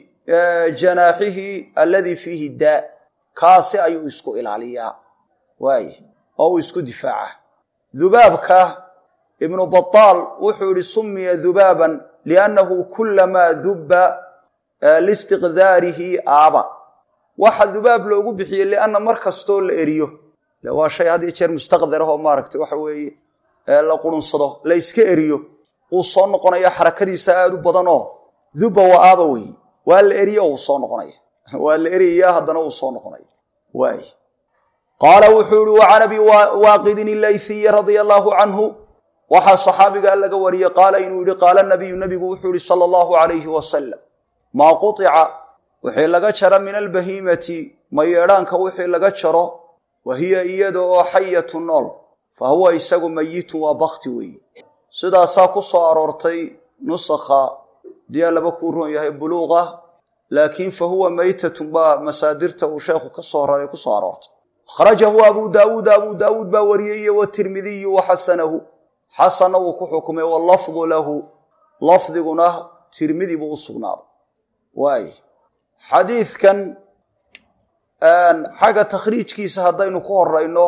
bijanaaxihi alladii fiihi daa kaasi ayuu isku ilaaliyaa waay oo uu isku difaaca dubaabka ibnu bataal wuxuu yihi sumiya dubaaban liannahu kulamaa dubba liistiqdaarihi aaba waxa dubaab loogu bixiyey lianna mar kastoo la eriyo waa shay had iyo jeer mustaqdar ah oo maaragtay waxa weeye la qurunsado la iska eriyo uu soo noqonaya xarakadiisa aada u badan oo duba wa aaba wey waa la eriyo uu soo noqonaya waa la eriyaya haddana uu soo noqonaya waay qaala wuxuu yihi wa can abi waaqidin ilayhiyi radia allaahu canhu waxaa saxaabigaa laga wariyey qaala inuu yihi qaala nabiyu nabigu wuxuu yihi sala allahu alayhi wasalam maa qutica wixii laga jaro min albahiimati mayeedhaanka wixii laga jaro wa hiya iyada oo xayatu nool fa huwa isagu mayitun waa bakti weeye sidaasaa ku soo aroortay nusakha diyaa laba kuu roon yahay buluuqa laakiin fa huwa maytatun baa masaadirta uu sheekhu ka soo raray ku soo aroortay akhrajahu abu daawuud abu daawuud baa wariyey iyo watirmidiyu waxasanahu xasanna wuu ku xukumay wallafdu lahu lafdiguna tirmidi buu u sugnaaday waay xadiidkan xagga takhriijkiisa haddaynu ku horayno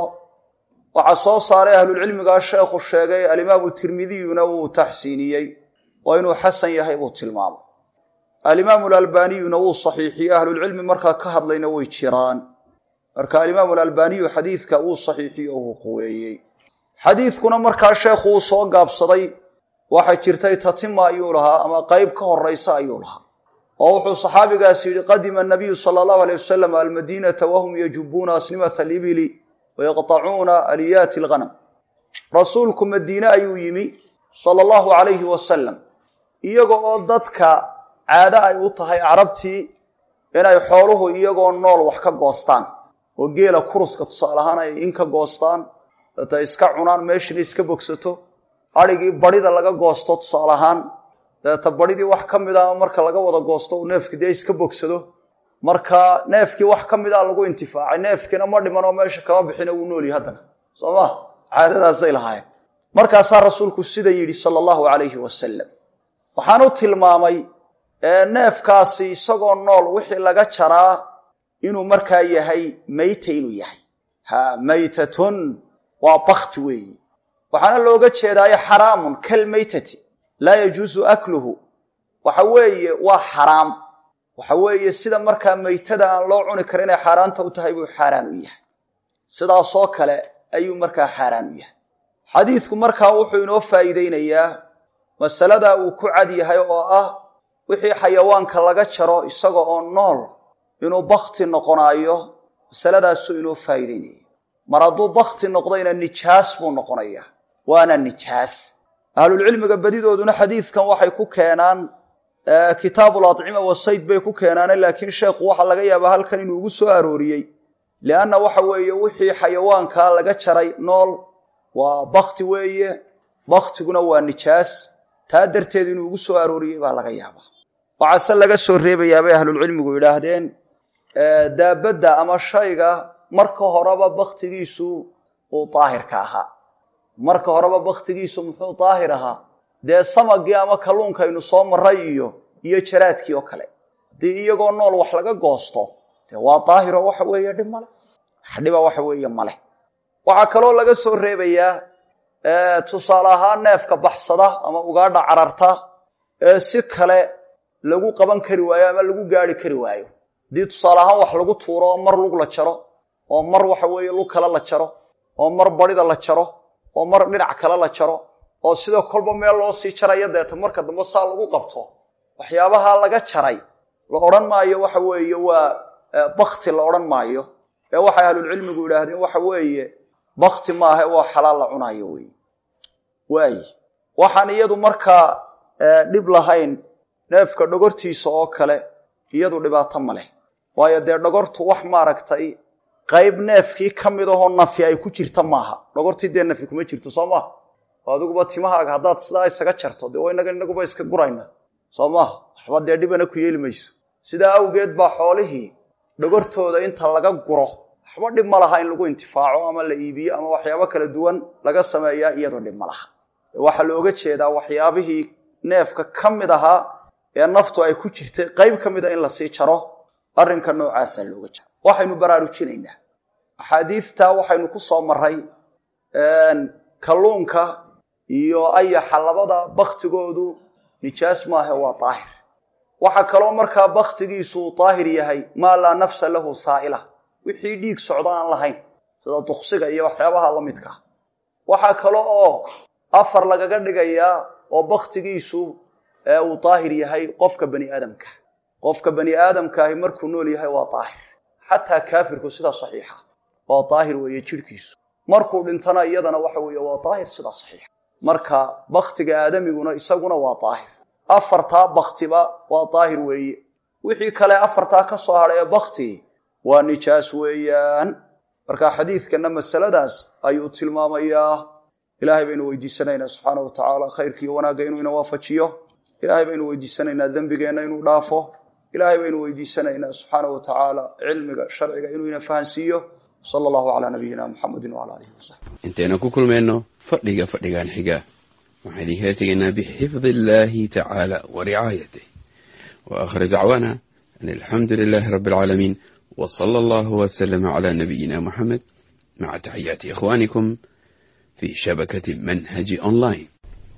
waxaa soo saaray ahlulcilmigaa sheekhu sheegay alimaamu tirmidiyuna wuu taxsiiniyey oo inuu xasan yahay buu tilmaamay alimaamu alalbaniyuna wuu saxiixiyey ahlulcilmi markaa ka hadlayna way jiraan marka alimaamu alalbaniyu xadiidka wuu saxiixiye oo uu quweeyey xadiidkuna markaa sheekhu uu soo gaabsaday waxay jirtay tatima ayuu lahaa ama qeyb ka horaysa ayuu lahaa oo wuxuu saxaabigaas yidhi qadima anabiyu sala allahu alay wasalam almadiinata wahum yajubuuna asnimata alibili wayaqطacuuna aliyaati alghanam rasuulku madiine ayuu yimi sala allahu calayhi wasalam iyaga oo dadka caado ay u tahay carabtii inay xooluhu iyagoo nool wax ka goostaan oo geela kuruska tusaale ahaan ay in ka goostaan data iska cunaan meeshana iska bogsato adrhigii barida laga goosto tusaale ahaan dabeeta baridii wax ka mid a marka laga wada goosto uu neefki dee iska bogsado marka neefkii wax ka mida lagu intifaacay neefkiina ma dhiman oo meesha kama bixina wuu noolyahy haddana soo ma caadadaasay lahaayeen markaasaa rasuulku sida yidhi sala allahu calayhi wasalam waxaan u tilmaamay neefkaasi isagoo nool wixii laga jaraa inuu markaa yahay mayta inuu yahay ha maytatun waa bakti weeyi waxaana looga jeedaayo xaraamun kalmaytati laa yajuusu akluhu waxa weeye waa xaraam waxa weeye sida markaa maytada aan loo cuni karin inay xaaraanta u tahay buu xaaraan u yahay sidaasoo kale ayuu markaa xaaraan u yahay xadiidku markaa wuxuu inoo faa'iideynayaa masalada uu ku cad yahay oo ah wixii xayawaanka laga jaro isaga oo nool inuu bakti noqonaayo masaladaasuu inoo faa'iideynaya mar hadduu bakti noqdayna nijaas buu noqonaya waana nijaas ahlulcilmiga badidooduna xadiidkan waxay ku keenaan kitaabu lacima wasayd bay ku keenaane laakiin sheekhu waxaa laga yaabaa halkan inuu ugu soo arooriyey lianna waxa weeye wixii xayawaanka laga jaray nool waa bakti weeye baktiguna waa nijaas taa darteed inuu ugu soo arooriyey baa laga yaabaa waxaase laga soo reebayaa bay ahlulcilmigu yidhaahdeen daabadda ama shayga marka horeba baktigiisu uu daahirka ahaa marka horeba baktigiisu muxuu daahir ahaa dee samagii ama kalluunkaynu soo maray iyo iyo jaraadkii oo kale haddii iyagoo nool wax laga goosto dee waa daahiro waxa weeye dhib male dhiba waxa weeye maleh waxaa kaloo laga soo reebayaa tusaale ahaan neefka baxsada ama ugaadha cararta ee si kale lagu qaban kari waayo ama lagu gaari kari waayo haddii tusaale ahaan wax lagu tuuro oo mar lug la jaro oo mar waxa weeye lug kale la jaro oo mar barida la jaro oo mar dhinac kale la jaro oo sidoo kolba meel loo sii jarayo deeta marka dambe saa lagu qabto waxyaabaha laga jaray la odhan maayo waxa weeye waa bakti la odhan maayo ee waxay ahlulcilmigu yidhaahdeen waxa weeye bakti maaha waa xalaal la cunayo wey waay waxaan iyadu markaa dhib lahayn neefka dhogortiisa oo kale iyadu dhibaato ma leh waayo dee dhogortu wax maaragtay qayb neefkii ka mid ahoo nafi ay ku jirta maaha dhogortii dee nafi kuma jirto soo maha adiguba timahaaga haddaad sidaa isaga jarto dee inaga inaguba iska gurayna soo maaha waxba dee dhibana ku yeeli mayso sidaa awgeed baa xoolihii dhogortooda inta laga guro waxba dhib ma laha in lagu intifaaco ama la iibiyo ama waxyaabo kala duwan laga sameeyaa iyadoo dhib ma laha waxaa looga jeedaa waxyaabihii neefka ka mid ahaa ee naftu ay ku jirtay qayb ka mida in lasii jaro arrinka noocaasaa looga jaro waxaynu baraarujinaynaa axaadiidta waxaynu ku soo maray kalluunka iyo ayaxa labada baktigoodu nijaas maahe waa daahir waxaa kaloo markaa baktigiisu daahir yahay maa laa nafsa lahu saa'ila wixii dhiig socdo aan lahayn sida duksiga iyo waxyaabaha la midka waxaa kale oo afar lagaga dhigayaa oo baktigiisu uu daahir yahay qofka bani aadamka qofka bani aadamkaahi markuu nool yahay waa daahir xataa kaafirku sida saxiixa waa daahir weeye jidhkiisu markuu dhintana iyadana waxa weeye waa daahir sida saxiixa marka baktiga aadamiguna isaguna waa daahir afartaa baktiba waa daahir weeye wixii kale afartaa ka soo hadhay ee bakti waa nijaas weeyaan marka xadiidkana masaladaas ayuu tilmaamayaa ilaahay baynu weydiisanaynaa subxaana wa tacaala khayrkiiyo wanaagga inuu ina waafajiyo ilaahay baynu weydiisanaynaa dembigeenna inuu dhaafo ilaahay baynu weydiisanaynaa subxaana wa tacaala cilmiga sharciga inuu ina fahansiiyo sala allahu calaa nabiyina muxamedin wala alihi wasaxbi intaynu ku kulmayno fadhiga fadhigan xiga waxaan idinkala tegaynaa bixifdi illaahi tacaala wa ricaayatih wa aakhir dacwaana an alxamdu lilaahi rabbi alcaalamiin wa sala allahu wasalama calaa nabiyina muxamed maca taxiyaati ikhwaanikum fi shabakati manhaji online